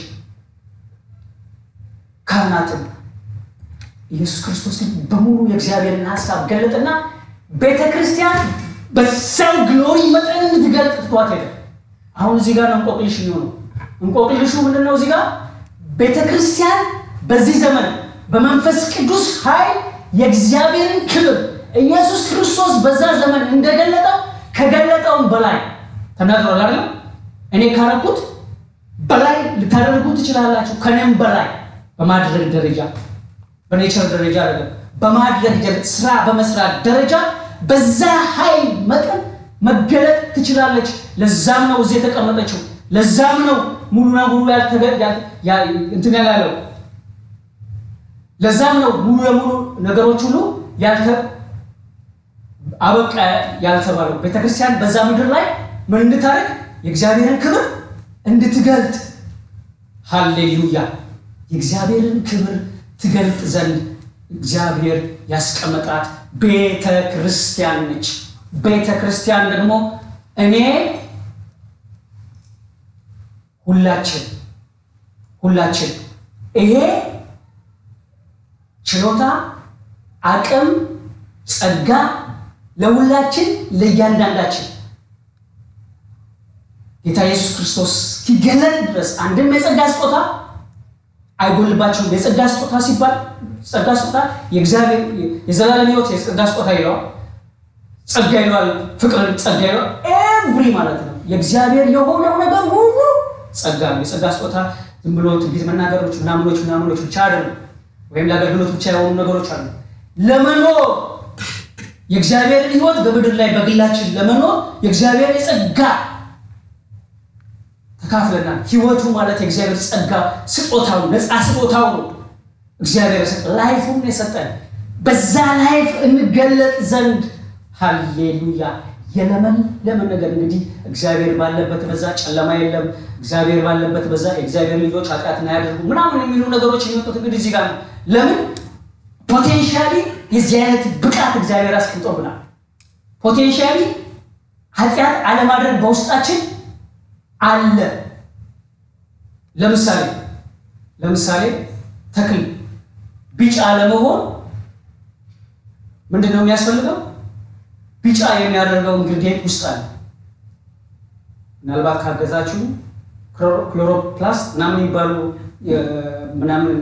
ካህናትም ኢየሱስ ክርስቶስ ግን በሙሉ የእግዚአብሔርን ሀሳብ ገለጠና ቤተ ክርስቲያን በዛው ግሎሪ መጠን እንድትገልጥ ትቷት ሄደ። አሁን እዚህ ጋር ነው እንቆቅልሽ የሚሆነው። እንቆቅልሹ ምንድን ነው? እዚህ ጋር ቤተ ክርስቲያን በዚህ ዘመን በመንፈስ ቅዱስ ኃይል የእግዚአብሔርን ክብር ኢየሱስ ክርስቶስ በዛ ዘመን እንደገለጠው ከገለጠውም በላይ ተናግሯል አይደል? እኔ ካረኩት በላይ ልታደርጉ ትችላላችሁ። ከኔም በላይ በማድረግ ደረጃ በኔቸር ደረጃ አይደለም፣ በማድረግ ስራ በመስራት ደረጃ በዛ ኃይል መጠን መገለጥ ትችላለች። ለዛም ነው እዚህ የተቀመጠችው። ለዛም ነው ሙሉ ለሙሉ እንትን ያላለው። ለዛም ነው ሙሉ ለሙሉ ነገሮች ሁሉ ያልተ አበቃ ያልተባለው። ቤተክርስቲያን በዛ ምድር ላይ ምን እንድታደርግ የእግዚአብሔርን ክብር እንድትገልጥ ሃሌሉያ የእግዚአብሔርን ክብር ትገልጥ ዘንድ እግዚአብሔር ያስቀመጣት ቤተ ክርስቲያን ነች። ቤተ ክርስቲያን ደግሞ እኔ ሁላችን ሁላችን ይሄ ችሎታ፣ አቅም፣ ጸጋ ለሁላችን ለእያንዳንዳችን ጌታ ኢየሱስ ክርስቶስ እስኪገለጥ ድረስ አንድም የጸጋ ስጦታ አይጎልባቸውም። የጸጋ ስጦታ ሲባል ጸጋ ስጦታ የእግዚአብሔር የዘላለም ሕይወት የጸጋ ስጦታ ይለዋል። ጸጋ ይለዋል። ፍቅርን ጸጋ ይለዋል። ኤቭሪ ማለት ነው። የእግዚአብሔር የሆነው ነገር ሁሉ ጸጋ ነው። የጸጋ ስጦታ ዝም ብሎ ትንቢት መናገሮች ምናምኖች ምናምኖች ብቻ አይደሉም። ወይም ለአገልግሎት ብቻ የሆኑ ነገሮች አሉ። ለመኖር የእግዚአብሔርን ሕይወት በምድር ላይ በግላችን ለመኖር የእግዚአብሔር የጸጋ ተካፍለናል። ህይወቱ ማለት የእግዚአብሔር ጸጋ ስጦታው ነፃ ስጦታው ነው። እግዚአብሔር ላይፉን የሰጠን በዛ ላይፍ እንገለጥ ዘንድ ሃሌሉያ። የለመለመ ነገር እንግዲህ እግዚአብሔር ባለበት በዛ ጨለማ የለም። እግዚአብሔር ባለበት በዛ የእግዚአብሔር ልጆች ኃጢአትን አያደርጉ ምናምን የሚሉ ነገሮች የሚወጡት እንግዲህ እዚህ ጋር ነው። ለምን ፖቴንሻሊ የዚህ አይነት ብቃት እግዚአብሔር አስቀምጦብናል። ፖቴንሻሊ ኃጢአት አለማድረግ በውስጣችን አለ። ለምሳሌ ለምሳሌ ተክል ቢጫ ለመሆን ምንድን ነው የሚያስፈልገው? ቢጫ የሚያደርገው ኢንግሪዲየንት ውስጥ አለ። ምናልባት ካገዛችሁ ክሎሮፕላስት ምናምን የሚባሉ ምናምን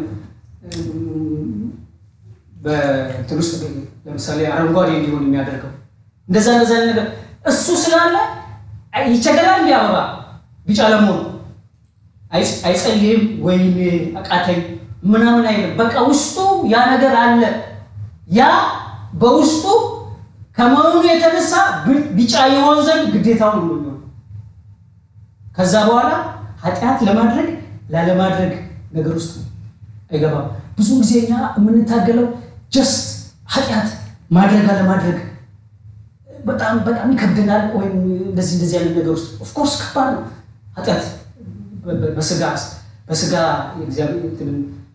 በእንትን ውስጥ ለምሳሌ አረንጓዴ እንዲሆን የሚያደርገው እንደዛ እንደዛ ነገር እሱ ስላለ ይቸገራል። እንዲ አበባ ቢጫ ለመሆኑ አይጸልይም ወይም አቃተኝ ምናምን አይልም። በቃ ውስጡ ያ ነገር አለ። ያ በውስጡ ከመሆኑ የተነሳ ቢጫ የሆን ዘንድ ግዴታውን ነው የሚሆነው። ከዛ በኋላ ኃጢአት ለማድረግ ላለማድረግ ነገር ውስጥ አይገባም። ብዙ ጊዜ እኛ የምንታገለው ጀስት ኃጢአት ማድረግ አለማድረግ በጣም በጣም ይከብደናል። ወይም እንደዚህ እንደዚህ አይነት ነገር ውስጥ ኦፍኮርስ ከባድ ነው ኃጢአት በስጋ በስጋ የእግዚአብሔር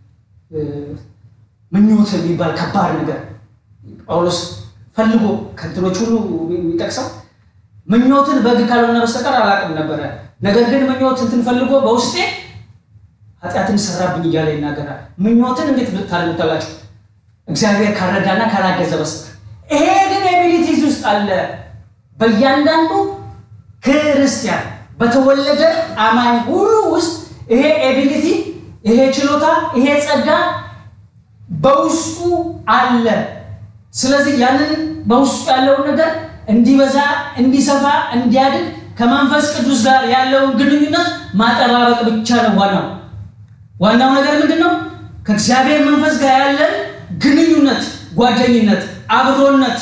ምኞት የሚባል ከባድ ነገር ጳውሎስ ፈልጎ ከእንትኖች ሁሉ የሚጠቅሰው ምኞትን በሕግ ካልሆነ በስተቀር አላውቅም ነበረ። ነገር ግን ምኞት እንትን ፈልጎ በውስጤ ኃጢአትን ሰራብኝ እያለ ይናገራል። ምኞትን እንዴት ታደርጉታላችሁ? እግዚአብሔር ካረዳና ካላገዘ በስተቀር። ይሄ ግን ኤቢሊቲዝ ውስጥ አለ በእያንዳንዱ ክርስቲያን በተወለደ አማኝ ሁሉ ውስጥ ይሄ ኤቢሊቲ ይሄ ችሎታ ይሄ ጸጋ በውስጡ አለ። ስለዚህ ያንን በውስጡ ያለውን ነገር እንዲበዛ፣ እንዲሰፋ፣ እንዲያድግ ከመንፈስ ቅዱስ ጋር ያለውን ግንኙነት ማጠባበቅ ብቻ ነው ዋናው ዋናው ነገር ምንድን ነው? ከእግዚአብሔር መንፈስ ጋር ያለን ግንኙነት፣ ጓደኝነት፣ አብሮነት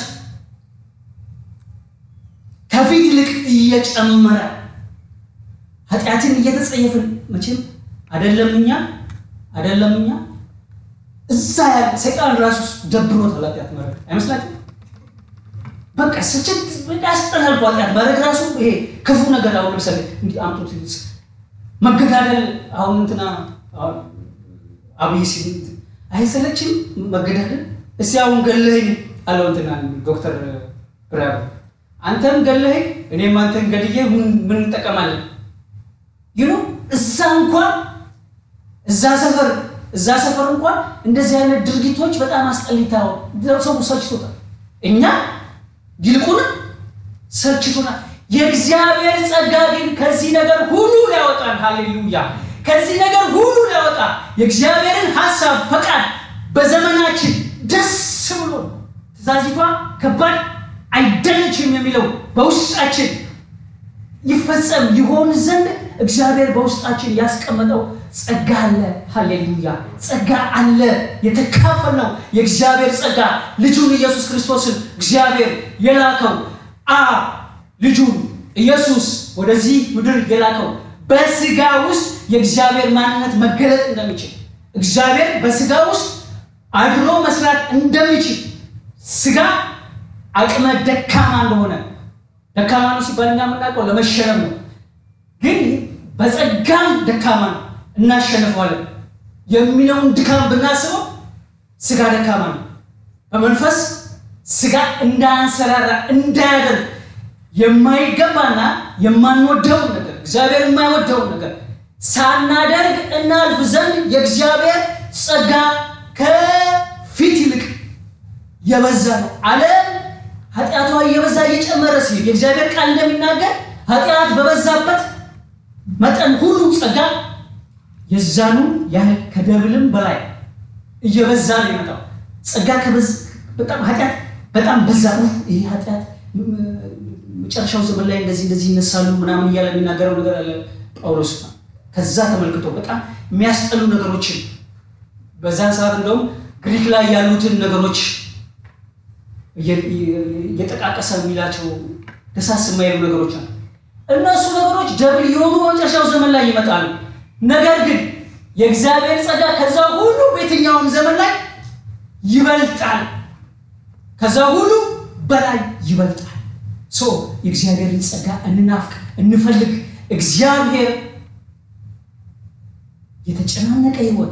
ከፊት ይልቅ እየጨመረ ኃጢአትን እየተጸየፍን መቼም አይደለም እኛ አይደለም እኛ እዛ ያለ ሰይጣን ራሱ ደብሮታል ኃጢአት ማድረግ አይመስላችም? በቃ ስችት ያስጠላል። ኃጢአት ማድረግ ራሱ ይሄ ክፉ ነገር አሁን ለምሳሌ እንዲህ አምጡት መገዳደል አሁን እንትና አብይ ሲል አይሰለችም መገዳደል? እስቲ አሁን ገለኸኝ አለው እንትና ዶክተር ብርሃኑ አንተም ገለኸኝ እኔም አንተን ገድዬ ምን እንጠቀማለን? ይሉ እዛ እንኳን እዛ ሰፈር እዛ ሰፈር እንኳን እንደዚህ አይነት ድርጊቶች በጣም አስጠሊታው ሰው ሰልችቶታል። እኛ ይልቁንም ሰልችቶናል። የእግዚአብሔር ጸጋ ግን ከዚህ ነገር ሁሉ ሊያወጣን፣ ሃሌሉያ! ከዚህ ነገር ሁሉ ሊያወጣ የእግዚአብሔርን ሀሳብ ፈቃድ በዘመናችን ደስ ብሎ ትእዛዚቷ ከባድ አይደለችም የሚለው በውስጣችን ይፈጸም ይሆን ዘንድ እግዚአብሔር በውስጣችን ያስቀመጠው ጸጋ አለ። ሃሌሉያ! ጸጋ አለ። የተካፈልነው የእግዚአብሔር ጸጋ ልጁን ኢየሱስ ክርስቶስን እግዚአብሔር የላከው አ ልጁን ኢየሱስ ወደዚህ ምድር የላከው በስጋ ውስጥ የእግዚአብሔር ማንነት መገለጥ እንደሚችል እግዚአብሔር በስጋ ውስጥ አድሮ መስራት እንደሚችል ስጋ አቅመ ደካማ እንደሆነ ደካማ ነው ሲባል እኛ የምናውቀው ለመሸነፍ ነው። ግን በጸጋም ደካማ ነው እናሸንፈዋለን የሚለውን ድካም ብናስበው ስጋ ደካማ ነው። በመንፈስ ስጋ እንዳንሰራራ እንዳያደርግ የማይገባና የማንወደውን ነገር እግዚአብሔር የማይወደውን ነገር ሳናደርግ እናልፍ ዘንድ የእግዚአብሔር ጸጋ ከፊት ይልቅ የበዛ ነው። ዓለም ኃጢአቷ እየበዛ እየጨመረ ሲሄድ የእግዚአብሔር ቃል እንደሚናገር ኃጢአት በበዛበት መጠን ሁሉ ጸጋ የዛኑ ያህል ከደብልም በላይ እየበዛ ነው የመጣው። ጸጋ በጣም ኃጢአት በጣም በዛ። ይህ ኃጢአት መጨረሻው ዘመን ላይ እንደዚህ እንደዚህ ይነሳሉ ምናምን እያለ የሚናገረው ነገር አለ ጳውሎስ። ከዛ ተመልክቶ በጣም የሚያስጠሉ ነገሮችን በዛን ሰዓት እንደውም ግሪክ ላይ ያሉትን ነገሮች እየጠቃቀሰ የሚላቸው ደሳስ የማይሉ ነገሮች አሉ። እነሱ ነገሮች ደብል የሆኑ በመጨረሻው ዘመን ላይ ይመጣሉ። ነገር ግን የእግዚአብሔር ጸጋ ከዛ ሁሉ በየትኛውም ዘመን ላይ ይበልጣል። ከዛ ሁሉ በላይ ይበልጣል። ሶ የእግዚአብሔርን ጸጋ እንናፍቅ፣ እንፈልግ። እግዚአብሔር የተጨናነቀ ህይወት፣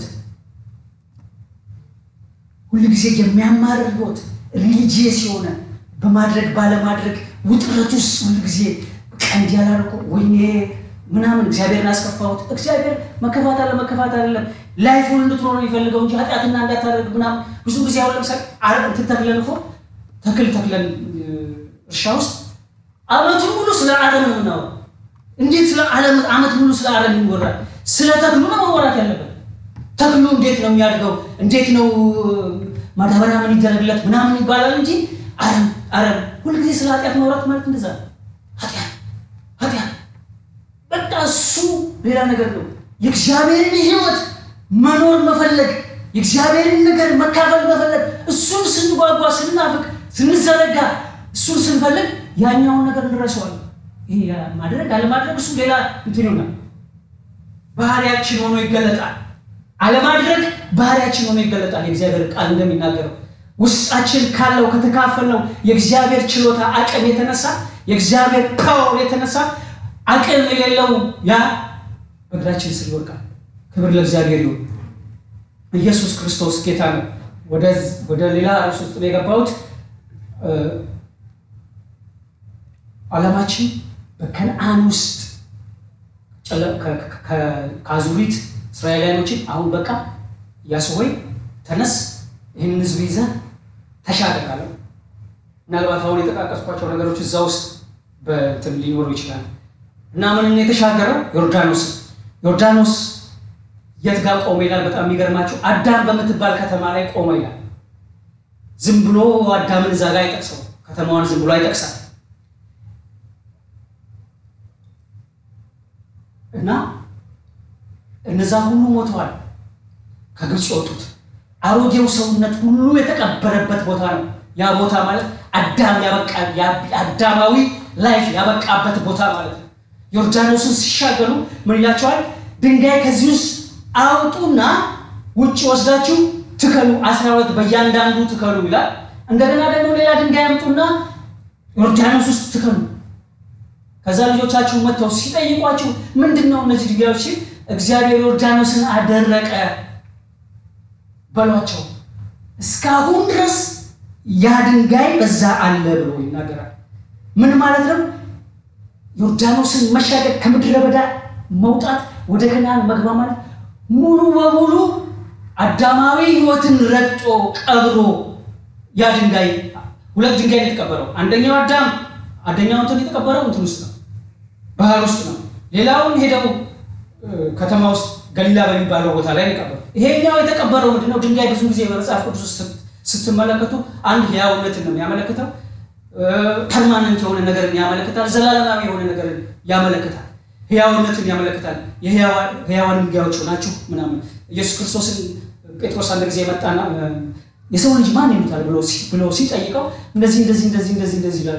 ሁልጊዜ የሚያማርር ህይወት፣ ሪሊጂየስ የሆነ በማድረግ ባለማድረግ ውጥረት ውስጥ ሁልጊዜ ቀንድ ያላርኩ ወይኔ ምናምን እግዚአብሔርን አስከፋሁት። እግዚአብሔር መከፋት አለ መከፋት አይደለም ላይፉን እንድትኖር የሚፈልገው እንጂ ኃጢአትና እንዳታደርግ ምናምን ብዙ ጊዜ አሁን ለምሳሌ እንትን ተክለን እኮ ተክል ተክለን እርሻ ውስጥ አመቱን ሙሉ ስለ አረም ነው የምናወራው። እንዴት ስለ ዓለም አመት ሙሉ ስለ አረም ይወራል? ስለ ተክሉ ነው መወራት ያለበት። ተክሉ እንዴት ነው የሚያድገው? እንዴት ነው ማዳበሪያ ምን ይደረግለት ምናምን ይባላል እንጂ አረም አረም ሁልጊዜ ስለ ኃጢአት ማውራት ማለት እንደዛ ነው። ኃጢአት ኃጢአት በቃ እሱ ሌላ ነገር ነው። የእግዚአብሔርን ህይወት መኖር መፈለግ፣ የእግዚአብሔርን ነገር መካፈል መፈለግ፣ እሱን ስንጓጓ፣ ስንናፍቅ፣ ስንዘረጋ፣ እሱን ስንፈልግ ያኛውን ነገር እንረሳዋለን። ይሄ ማድረግ አለማድረግ እሱ ሌላ እንትን ይሆናል። ባህሪያችን ሆኖ ይገለጣል። አለማድረግ ባህሪያችን ሆኖ ይገለጣል። የእግዚአብሔር ቃል እንደሚናገረው ውስጣችን ካለው ከተካፈልነው የእግዚአብሔር ችሎታ አቅም የተነሳ የእግዚአብሔር ፓወር የተነሳ አቅም የሌለው ያ በእግራችን ስር ይወድቃል። ክብር ለእግዚአብሔር ይሁን። ኢየሱስ ክርስቶስ ጌታ ነው። ወደ ሌላ ርዕስ ውስጥ ነው የገባሁት። ዓላማችን በከነአን ውስጥ ከአዙሪት እስራኤላውያኖችን አሁን በቃ ኢያሱ ሆይ ተነስ፣ ይህንን ህዝብ ይዘህ ተሻገር አለው። ምናልባት አሁን የጠቃቀስኳቸው ነገሮች እዛ ውስጥ በእንትን ሊኖሩ ይችላል እና ምንን የተሻገረው ዮርዳኖስ ዮርዳኖስ የት ጋር ቆመ ይላል። በጣም የሚገርማቸው አዳም በምትባል ከተማ ላይ ቆመ ይላል። ዝም ብሎ አዳምን እዛ ጋር አይጠቅሰው፣ ከተማዋን ዝም ብሎ አይጠቅሳል። እና እነዛ ሁሉ ሞተዋል። ከግብፅ የወጡት አሮጌው ሰውነት ሁሉ የተቀበረበት ቦታ ነው። ያ ቦታ ማለት አዳም ያበቃ አዳማዊ ላይፍ ያበቃበት ቦታ ማለት ነው። ዮርዳኖስን ሲሻገሩ ምን ይላቸዋል? ድንጋይ ከዚህ ውስጥ አውጡና ውጭ ወስዳችሁ ትከሉ፣ አስራ ሁለት በእያንዳንዱ ትከሉ ይላል። እንደገና ደግሞ ሌላ ድንጋይ አምጡና ዮርዳኖስ ውስጥ ትከሉ። ከዛ ልጆቻችሁ መጥተው ሲጠይቋችሁ ምንድን ነው እነዚህ ድንጋዮች ሲል እግዚአብሔር ዮርዳኖስን አደረቀ በሏቸው። እስካሁን ድረስ ያ ድንጋይ በዛ አለ ብሎ ይናገራል። ምን ማለት ነው? ዮርዳኖስን መሻገር ከምድረ በዳ መውጣት ወደ ከነዓን መግባ ማለት ሙሉ በሙሉ አዳማዊ ሕይወትን ረግጦ ቀብሮ ያ ድንጋይ ሁለት ድንጋይ ነው የተቀበረው። አንደኛው አዳም አንደኛው እንትን የተቀበረው እንትን ውስጥ ነው፣ ባህር ውስጥ ነው። ሌላውን ሄደው ከተማ ውስጥ ገሊላ በሚባለው ቦታ ላይ የተቀበረው። ይሄኛው የተቀበረው ምንድነው? ድንጋይ ብዙ ጊዜ በመጽሐፍ ቅዱስ ውስጥ ስትመለከቱ አንድ ሕያውነትን ነው የሚያመለክተው። ፐርማነንት የሆነ ነገርን ያመለክታል። ዘላለማዊ የሆነ ነገርን ያመለክታል። ሕያውነትን ያመለክታል። የሕያዋን ድንጋዮች ናችሁ ምናምን። ኢየሱስ ክርስቶስን ጴጥሮስ አንድ ጊዜ የመጣና የሰው ልጅ ማን ይሉታል ብሎ ሲጠይቀው እንደዚህ እንደዚህ እንደዚህ እንደዚህ እንደዚህ ይላሉ፣ እናንተስ ማን ትሉኛላችሁ ቢል አንተ የሕያው የእግዚአብሔር ቃል ነህ አለው። ምን ማለት ነው? ዮርዳኖስን መሻገር ከምድረ በዳ መውጣት ወደ ከነዓን መግባ ማለት ሙሉ በሙሉ አዳማዊ ሕይወትን ረግጦ ቀብሮ ያ ድንጋይ ሁለት ድንጋይ ነው የተቀበረው። አንደኛው አዳም አንደኛው እንትን የተቀበረው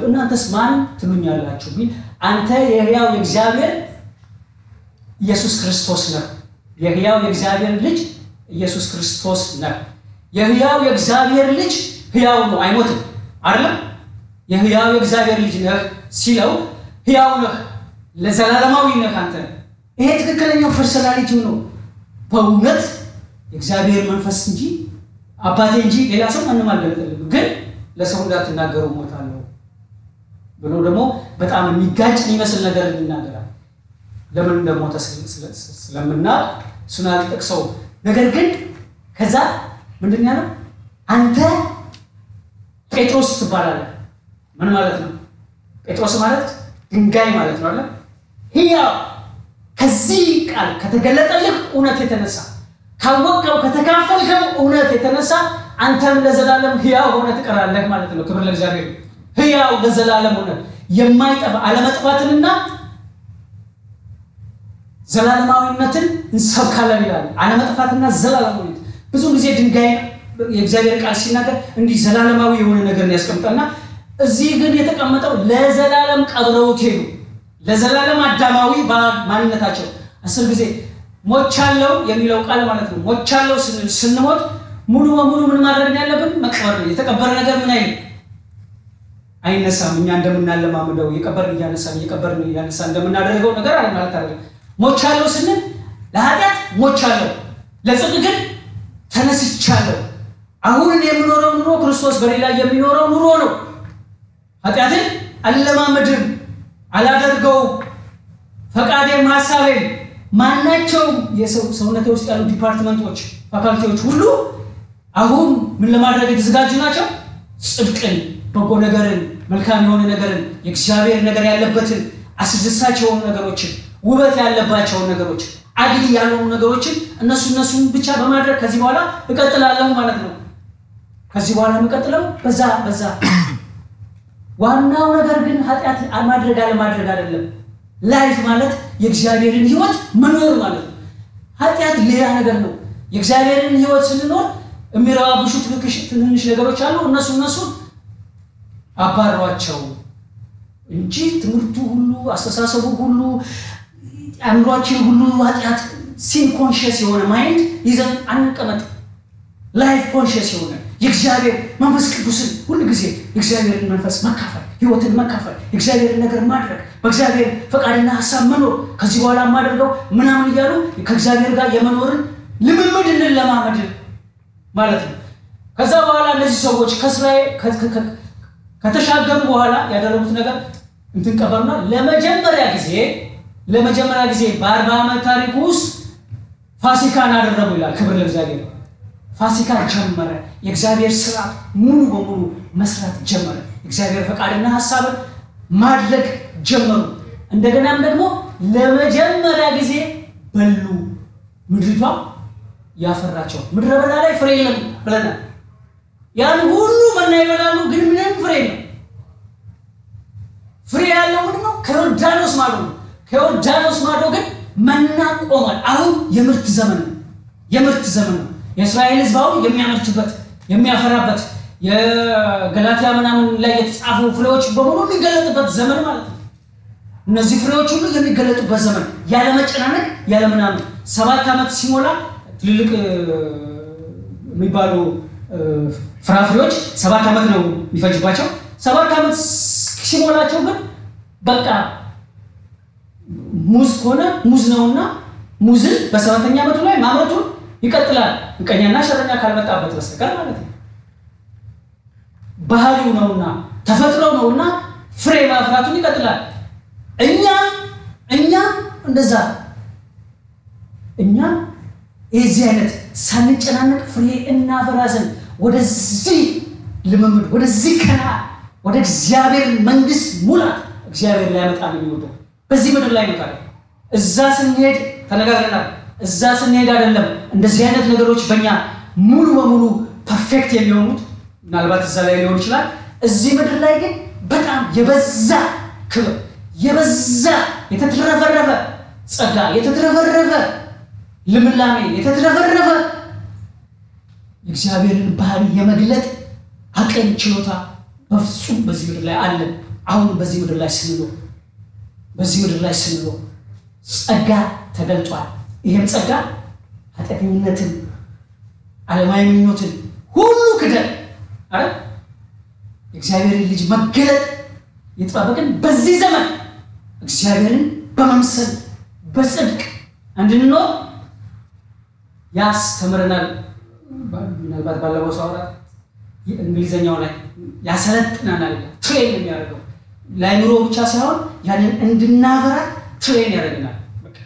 ኢየሱስ ክርስቶስ ነህ። የሕያው የእግዚአብሔር ልጅ ኢየሱስ ክርስቶስ ነህ። የሕያው የእግዚአብሔር ልጅ ሕያው ነው፣ አይሞትም። አይደለም የሕያው የእግዚአብሔር ልጅ ነህ ሲለው ሕያው ነህ፣ ለዘላለማዊ ነህ አንተ። ይሄ ትክክለኛው ፐርሶናሊቲው ነው። በእውነት የእግዚአብሔር መንፈስ እንጂ አባቴ እንጂ ሌላ ሰው ማንም አልገለጠልም። ግን ለሰው እንዳትናገሩ ሞታለሁ ብሎ ደግሞ በጣም የሚጋጭ የሚመስል ነገር ይናገራል። ለምን እንደሞተ ስለምናውቅ እሱን አልጠቅሰው። ነገር ግን ከዛ ምንድን ያለው አንተ ጴጥሮስ ትባላለህ። ምን ማለት ነው? ጴጥሮስ ማለት ድንጋይ ማለት ነው አለ ሕያው ከዚህ ቃል ከተገለጠልህ እውነት የተነሳ ካወቀው ከተካፈልከው እውነት የተነሳ አንተም ለዘላለም ሕያው ሆነ ትቀራለህ ማለት ነው። ክብር ለእግዚአብሔር። ሕያው ለዘላለም ሆነ የማይጠፋ አለመጥፋትንና ዘላለማዊነትን እንሰብካለን ይላል። አለመጥፋትና ዘላለማዊነት ብዙ ጊዜ ድንጋይ የእግዚአብሔር ቃል ሲናገር እንዲህ ዘላለማዊ የሆነ ነገርን ያስቀምጣልና እዚህ ግን የተቀመጠው ለዘላለም ቀብረውት ሄዱ። ለዘላለም አዳማዊ ማንነታቸው አስር ጊዜ ሞቻለው የሚለው ቃል ማለት ነው። ሞቻለው ስንል ስንሞት ሙሉ በሙሉ ምን ማድረግ ነው ያለብን? መቅበር ነው። የተቀበረ ነገር ምን አይልም አይነሳም። እኛ እንደምናለማምደው እየቀበርን እያነሳን እየቀበርን እያነሳን እንደምናደርገው ነገር አለ ማለት አይደለም። ሞቻለው ስንል ለኃጢአት ሞቻለሁ፣ ለጽድቅ ግን ተነስቻለሁ። አሁን እኔ የምኖረው ኑሮ ክርስቶስ በሌላ የሚኖረው ኑሮ ነው። ኃጢአትን አለማመድም አላደርገውም። ፈቃዴም ሀሳቤም ማናቸውም የሰውነቴ ውስጥ ያሉ ዲፓርትመንቶች ፋካልቲዎች ሁሉ አሁን ምን ለማድረግ የተዘጋጁ ናቸው? ጽድቅን፣ በጎ ነገርን፣ መልካም የሆነ ነገርን፣ የእግዚአብሔር ነገር ያለበትን አስደሳች የሆኑ ነገሮችን፣ ውበት ያለባቸውን ነገሮች፣ አግሊ ያልሆኑ ነገሮችን እነሱ እነሱን ብቻ በማድረግ ከዚህ በኋላ እቀጥላለሁ ማለት ነው። ከዚህ በኋላ የምቀጥለው በዛ በዛ ዋናው ነገር ግን ኃጢአት ማድረግ አለማድረግ አይደለም። ላይፍ ማለት የእግዚአብሔርን ሕይወት መኖር ማለት ነው። ኃጢአት ሌላ ነገር ነው። የእግዚአብሔርን ሕይወት ስንኖር የሚረባብሹ ትንንሽ ነገሮች አሉ። እነሱ እነሱ አባሯቸው እንጂ ትምህርቱ ሁሉ አስተሳሰቡ ሁሉ አእምሯችን ሁሉ ኃጢአት ሲን ኮንሽስ የሆነ ማይንድ ይዘን አንቀመጥ። ላይፍ ኮንሽስ የሆነ የእግዚአብሔር መንፈስ ቅዱስን ሁል ጊዜ የእግዚአብሔርን መንፈስ መካፈል፣ ህይወትን መካፈል፣ የእግዚአብሔርን ነገር ማድረግ፣ በእግዚአብሔር ፈቃድና ሀሳብ መኖር፣ ከዚህ በኋላ የማደርገው ምናምን እያሉ ከእግዚአብሔር ጋር የመኖርን ልምምድ እንለማመድ ማለት ነው። ከዛ በኋላ እነዚህ ሰዎች ከእስራኤል ከተሻገሩ በኋላ ያደረጉት ነገር እንትን ቀበሩና ለመጀመሪያ ጊዜ ለመጀመሪያ ጊዜ በአርባ ዓመት ታሪክ ውስጥ ፋሲካን አደረጉ ይላል። ክብር ለእግዚአብሔር። ፋሲካ ጀመረ። የእግዚአብሔር ስራ ሙሉ በሙሉ መስራት ጀመረ። የእግዚአብሔር ፈቃድና ሀሳብን ማድረግ ጀመሩ። እንደገናም ደግሞ ለመጀመሪያ ጊዜ በሉ። ምድሪቷ ያፈራቸው ምድረ በዳ ላይ ፍሬ የለም ብለናል። ያን ሁሉ መና ይበላሉ፣ ግን ምንም ፍሬ የለም። ፍሬ ያለው ምንድን ነው? ከዮርዳኖስ ማዶ ነው። ከዮርዳኖስ ማዶ ግን መና ቆሟል። አሁን የምርት ዘመን ነው። የምርት ዘመን ነው። የእስራኤል ሕዝብ አሁን የሚያመርትበት የሚያፈራበት የገላትያ ምናምን ላይ የተጻፉ ፍሬዎች በሙሉ የሚገለጥበት ዘመን ማለት ነው። እነዚህ ፍሬዎች ሁሉ የሚገለጡበት ዘመን ያለ መጨናነቅ ያለ ምናምን ሰባት ዓመት ሲሞላ ትልልቅ የሚባሉ ፍራፍሬዎች ሰባት ዓመት ነው የሚፈጅባቸው። ሰባት ዓመት ሲሞላቸው ግን በቃ ሙዝ ከሆነ ሙዝ ነውና ሙዝን በሰባተኛ ዓመቱ ላይ ማምረቱን ይቀጥላል። ምቀኛና ሸረኛ ካልመጣበት በስተቀር ማለት ነው። ባህሪው ነውና ተፈጥሮው ነውና ፍሬ ማፍራቱን ይቀጥላል። እኛ እኛ እንደዛ እኛ የዚህ አይነት ሳንጨናነቅ ፍሬ እናፈራ ዘንድ ወደዚህ ልምምድ ወደዚህ ከና ወደ እግዚአብሔር መንግስት ሙላት እግዚአብሔር ሊያመጣ ነው የሚወደው በዚህ ምድር ላይ ነው። እዛ ስንሄድ ተነጋግረናል። እዛ ስንሄድ አይደለም እንደዚህ አይነት ነገሮች በእኛ ሙሉ በሙሉ ፐርፌክት የሚሆኑት ምናልባት እዛ ላይ ሊሆን ይችላል። እዚህ ምድር ላይ ግን በጣም የበዛ ክብር፣ የበዛ የተትረፈረፈ ጸጋ፣ የተትረፈረፈ ልምላሜ፣ የተትረፈረፈ የእግዚአብሔርን ባህሪ የመግለጥ አቅም፣ ችሎታ በፍጹም በዚህ ምድር ላይ አለን። አሁን በዚህ ምድር ላይ ስንኖር በዚህ ምድር ላይ ስንኖር ጸጋ ተገልጧል። ይህም ጸጋ ኃጢአተኝነትን፣ ዓለማዊ ምኞትን ሁሉ ክደን አረ የእግዚአብሔርን ልጅ መገለጥ የተጠባበቅን በዚህ ዘመን እግዚአብሔርን በመምሰል በጽድቅ እንድንኖር ያስተምረናል። ምናልባት ባለፈው ሰው አውራት እንግሊዝኛው ላይ ያሰለጥናናል። ትሬን የሚያደርገው ለአይምሮ ብቻ ሳይሆን ያንን እንድናበራ ትሬን ያደርገናል።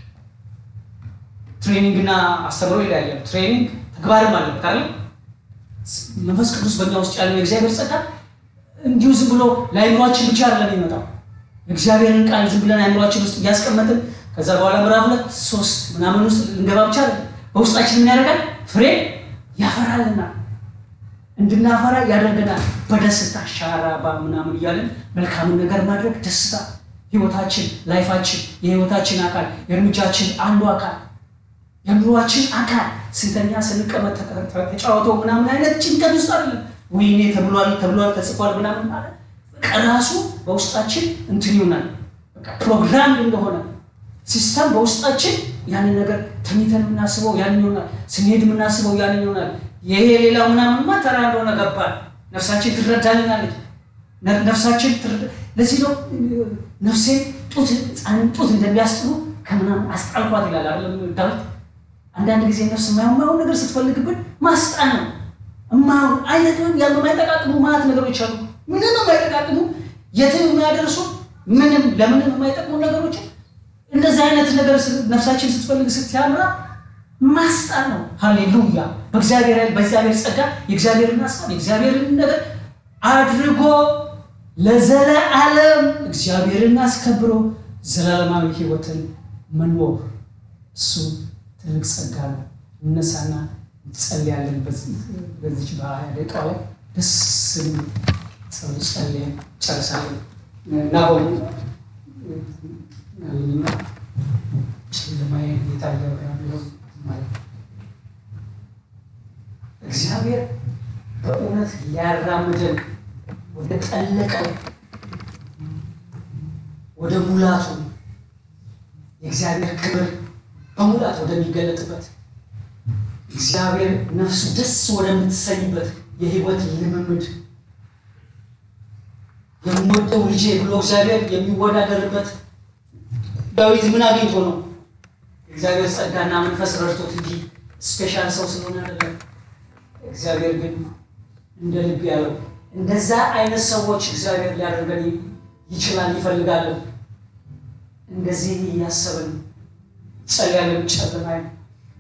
ትሬኒንግና አስተምሮ ይለያያል። ትሬኒንግ ተግባርም አለበት አይደል? መንፈስ ቅዱስ በእኛ ውስጥ ያለው የእግዚአብሔር ጸጋ እንዲሁ ዝም ብሎ ለአይምሯችን ብቻ አይደለም የሚመጣው። እግዚአብሔርን ቃል ዝም ብለን አይምሯችን ውስጥ እያስቀመጥን ከዛ በኋላ ምዕራፍ ሁለት ሶስት ምናምን ውስጥ ልንገባ ብቻ አይደለም። በውስጣችን ምን ያደርጋል? ፍሬ ያፈራልናል። እንድናፈራ ያደርገናል። በደስታ ሻራባ ምናምን እያለን መልካምን ነገር ማድረግ ደስታ ህይወታችን፣ ላይፋችን፣ የህይወታችን አካል የእርምጃችን አንዱ አካል የኑሯችን አካል ስንተኛ ስንቀመጥ ተጫወቶ ምናምን አይነት ጭንቀት ውስጥ አይደለም። ወይኔ ተብሏል ተብሏል ተጽፏል ምናምን ማለት በቃ ራሱ በውስጣችን እንትን ይሆናል። በቃ ፕሮግራም እንደሆነ ሲስተም በውስጣችን ያንን ነገር ተኝተን የምናስበው ያንን ይሆናል። ስንሄድ የምናስበው ያንን ይሆናል። ይሄ ሌላው ምናምንማ ተራ እንደሆነ ገባል። ነፍሳችን ትረዳልናለች። ነፍሳችን ለዚህ ነው ነፍሴ ጡት ህፃንን ጡት እንደሚያስጥሉ ከምናምን አስጣልኳት ይላል አይደለም ዳዊት አንዳንድ ጊዜ ነፍስ የማየው ነገር ስትፈልግብን ማስጣን ነው። እማየው አይነት ወይም ያሉ የማይጠቃቅሙ ማለት ነገሮች አሉ። ምንም የማይጠቃቅሙ የትም የሚያደርሱ ምንም ለምንም የማይጠቅሙ ነገሮች እንደዚህ አይነት ነገር ነፍሳችን ስትፈልግ ስትያምራ ማስጣን ነው። ሃሌሉያ! በእግዚአብሔር ኃይል በእግዚአብሔር ጸጋ የእግዚአብሔርን ሀሳብ የእግዚአብሔርን ነገር አድርጎ ለዘለዓለም እግዚአብሔርን አስከብሮ ዘላለማዊ ሕይወትን መኖር እሱ ትልቅ ጸጋ ነው። እነሳና እንጸልያለን። በዚች በሀያ ደቂቃ ላይ ደስ የሚል ጸሎት ጸልየን ጨርሳለን እና ሆኑ ያለኝና ጨለማዬ የታየ ያለው ማለት እግዚአብሔር በእውነት ሊያራምደን ወደ ጠለቀው ወደ ሙላቱ የእግዚአብሔር ክብር በሙላት ወደሚገለጥበት እግዚአብሔር ነፍሱ ደስ ወደምትሰኝበት የህይወት ልምምድ የምወደው ልጄ ብሎ እግዚአብሔር የሚወዳደርበት ዳዊት ምን አግኝቶ ነው? እግዚአብሔር ጸጋና መንፈስ ረድቶት እንጂ ስፔሻል ሰው ስለሆነ አይደለም። እግዚአብሔር ግን እንደ ልብ ያለው እንደዛ አይነት ሰዎች እግዚአብሔር ሊያደርገን ይችላል፣ ይፈልጋለን። እንደዚህ እያሰብን ጸልያለን ጨለማ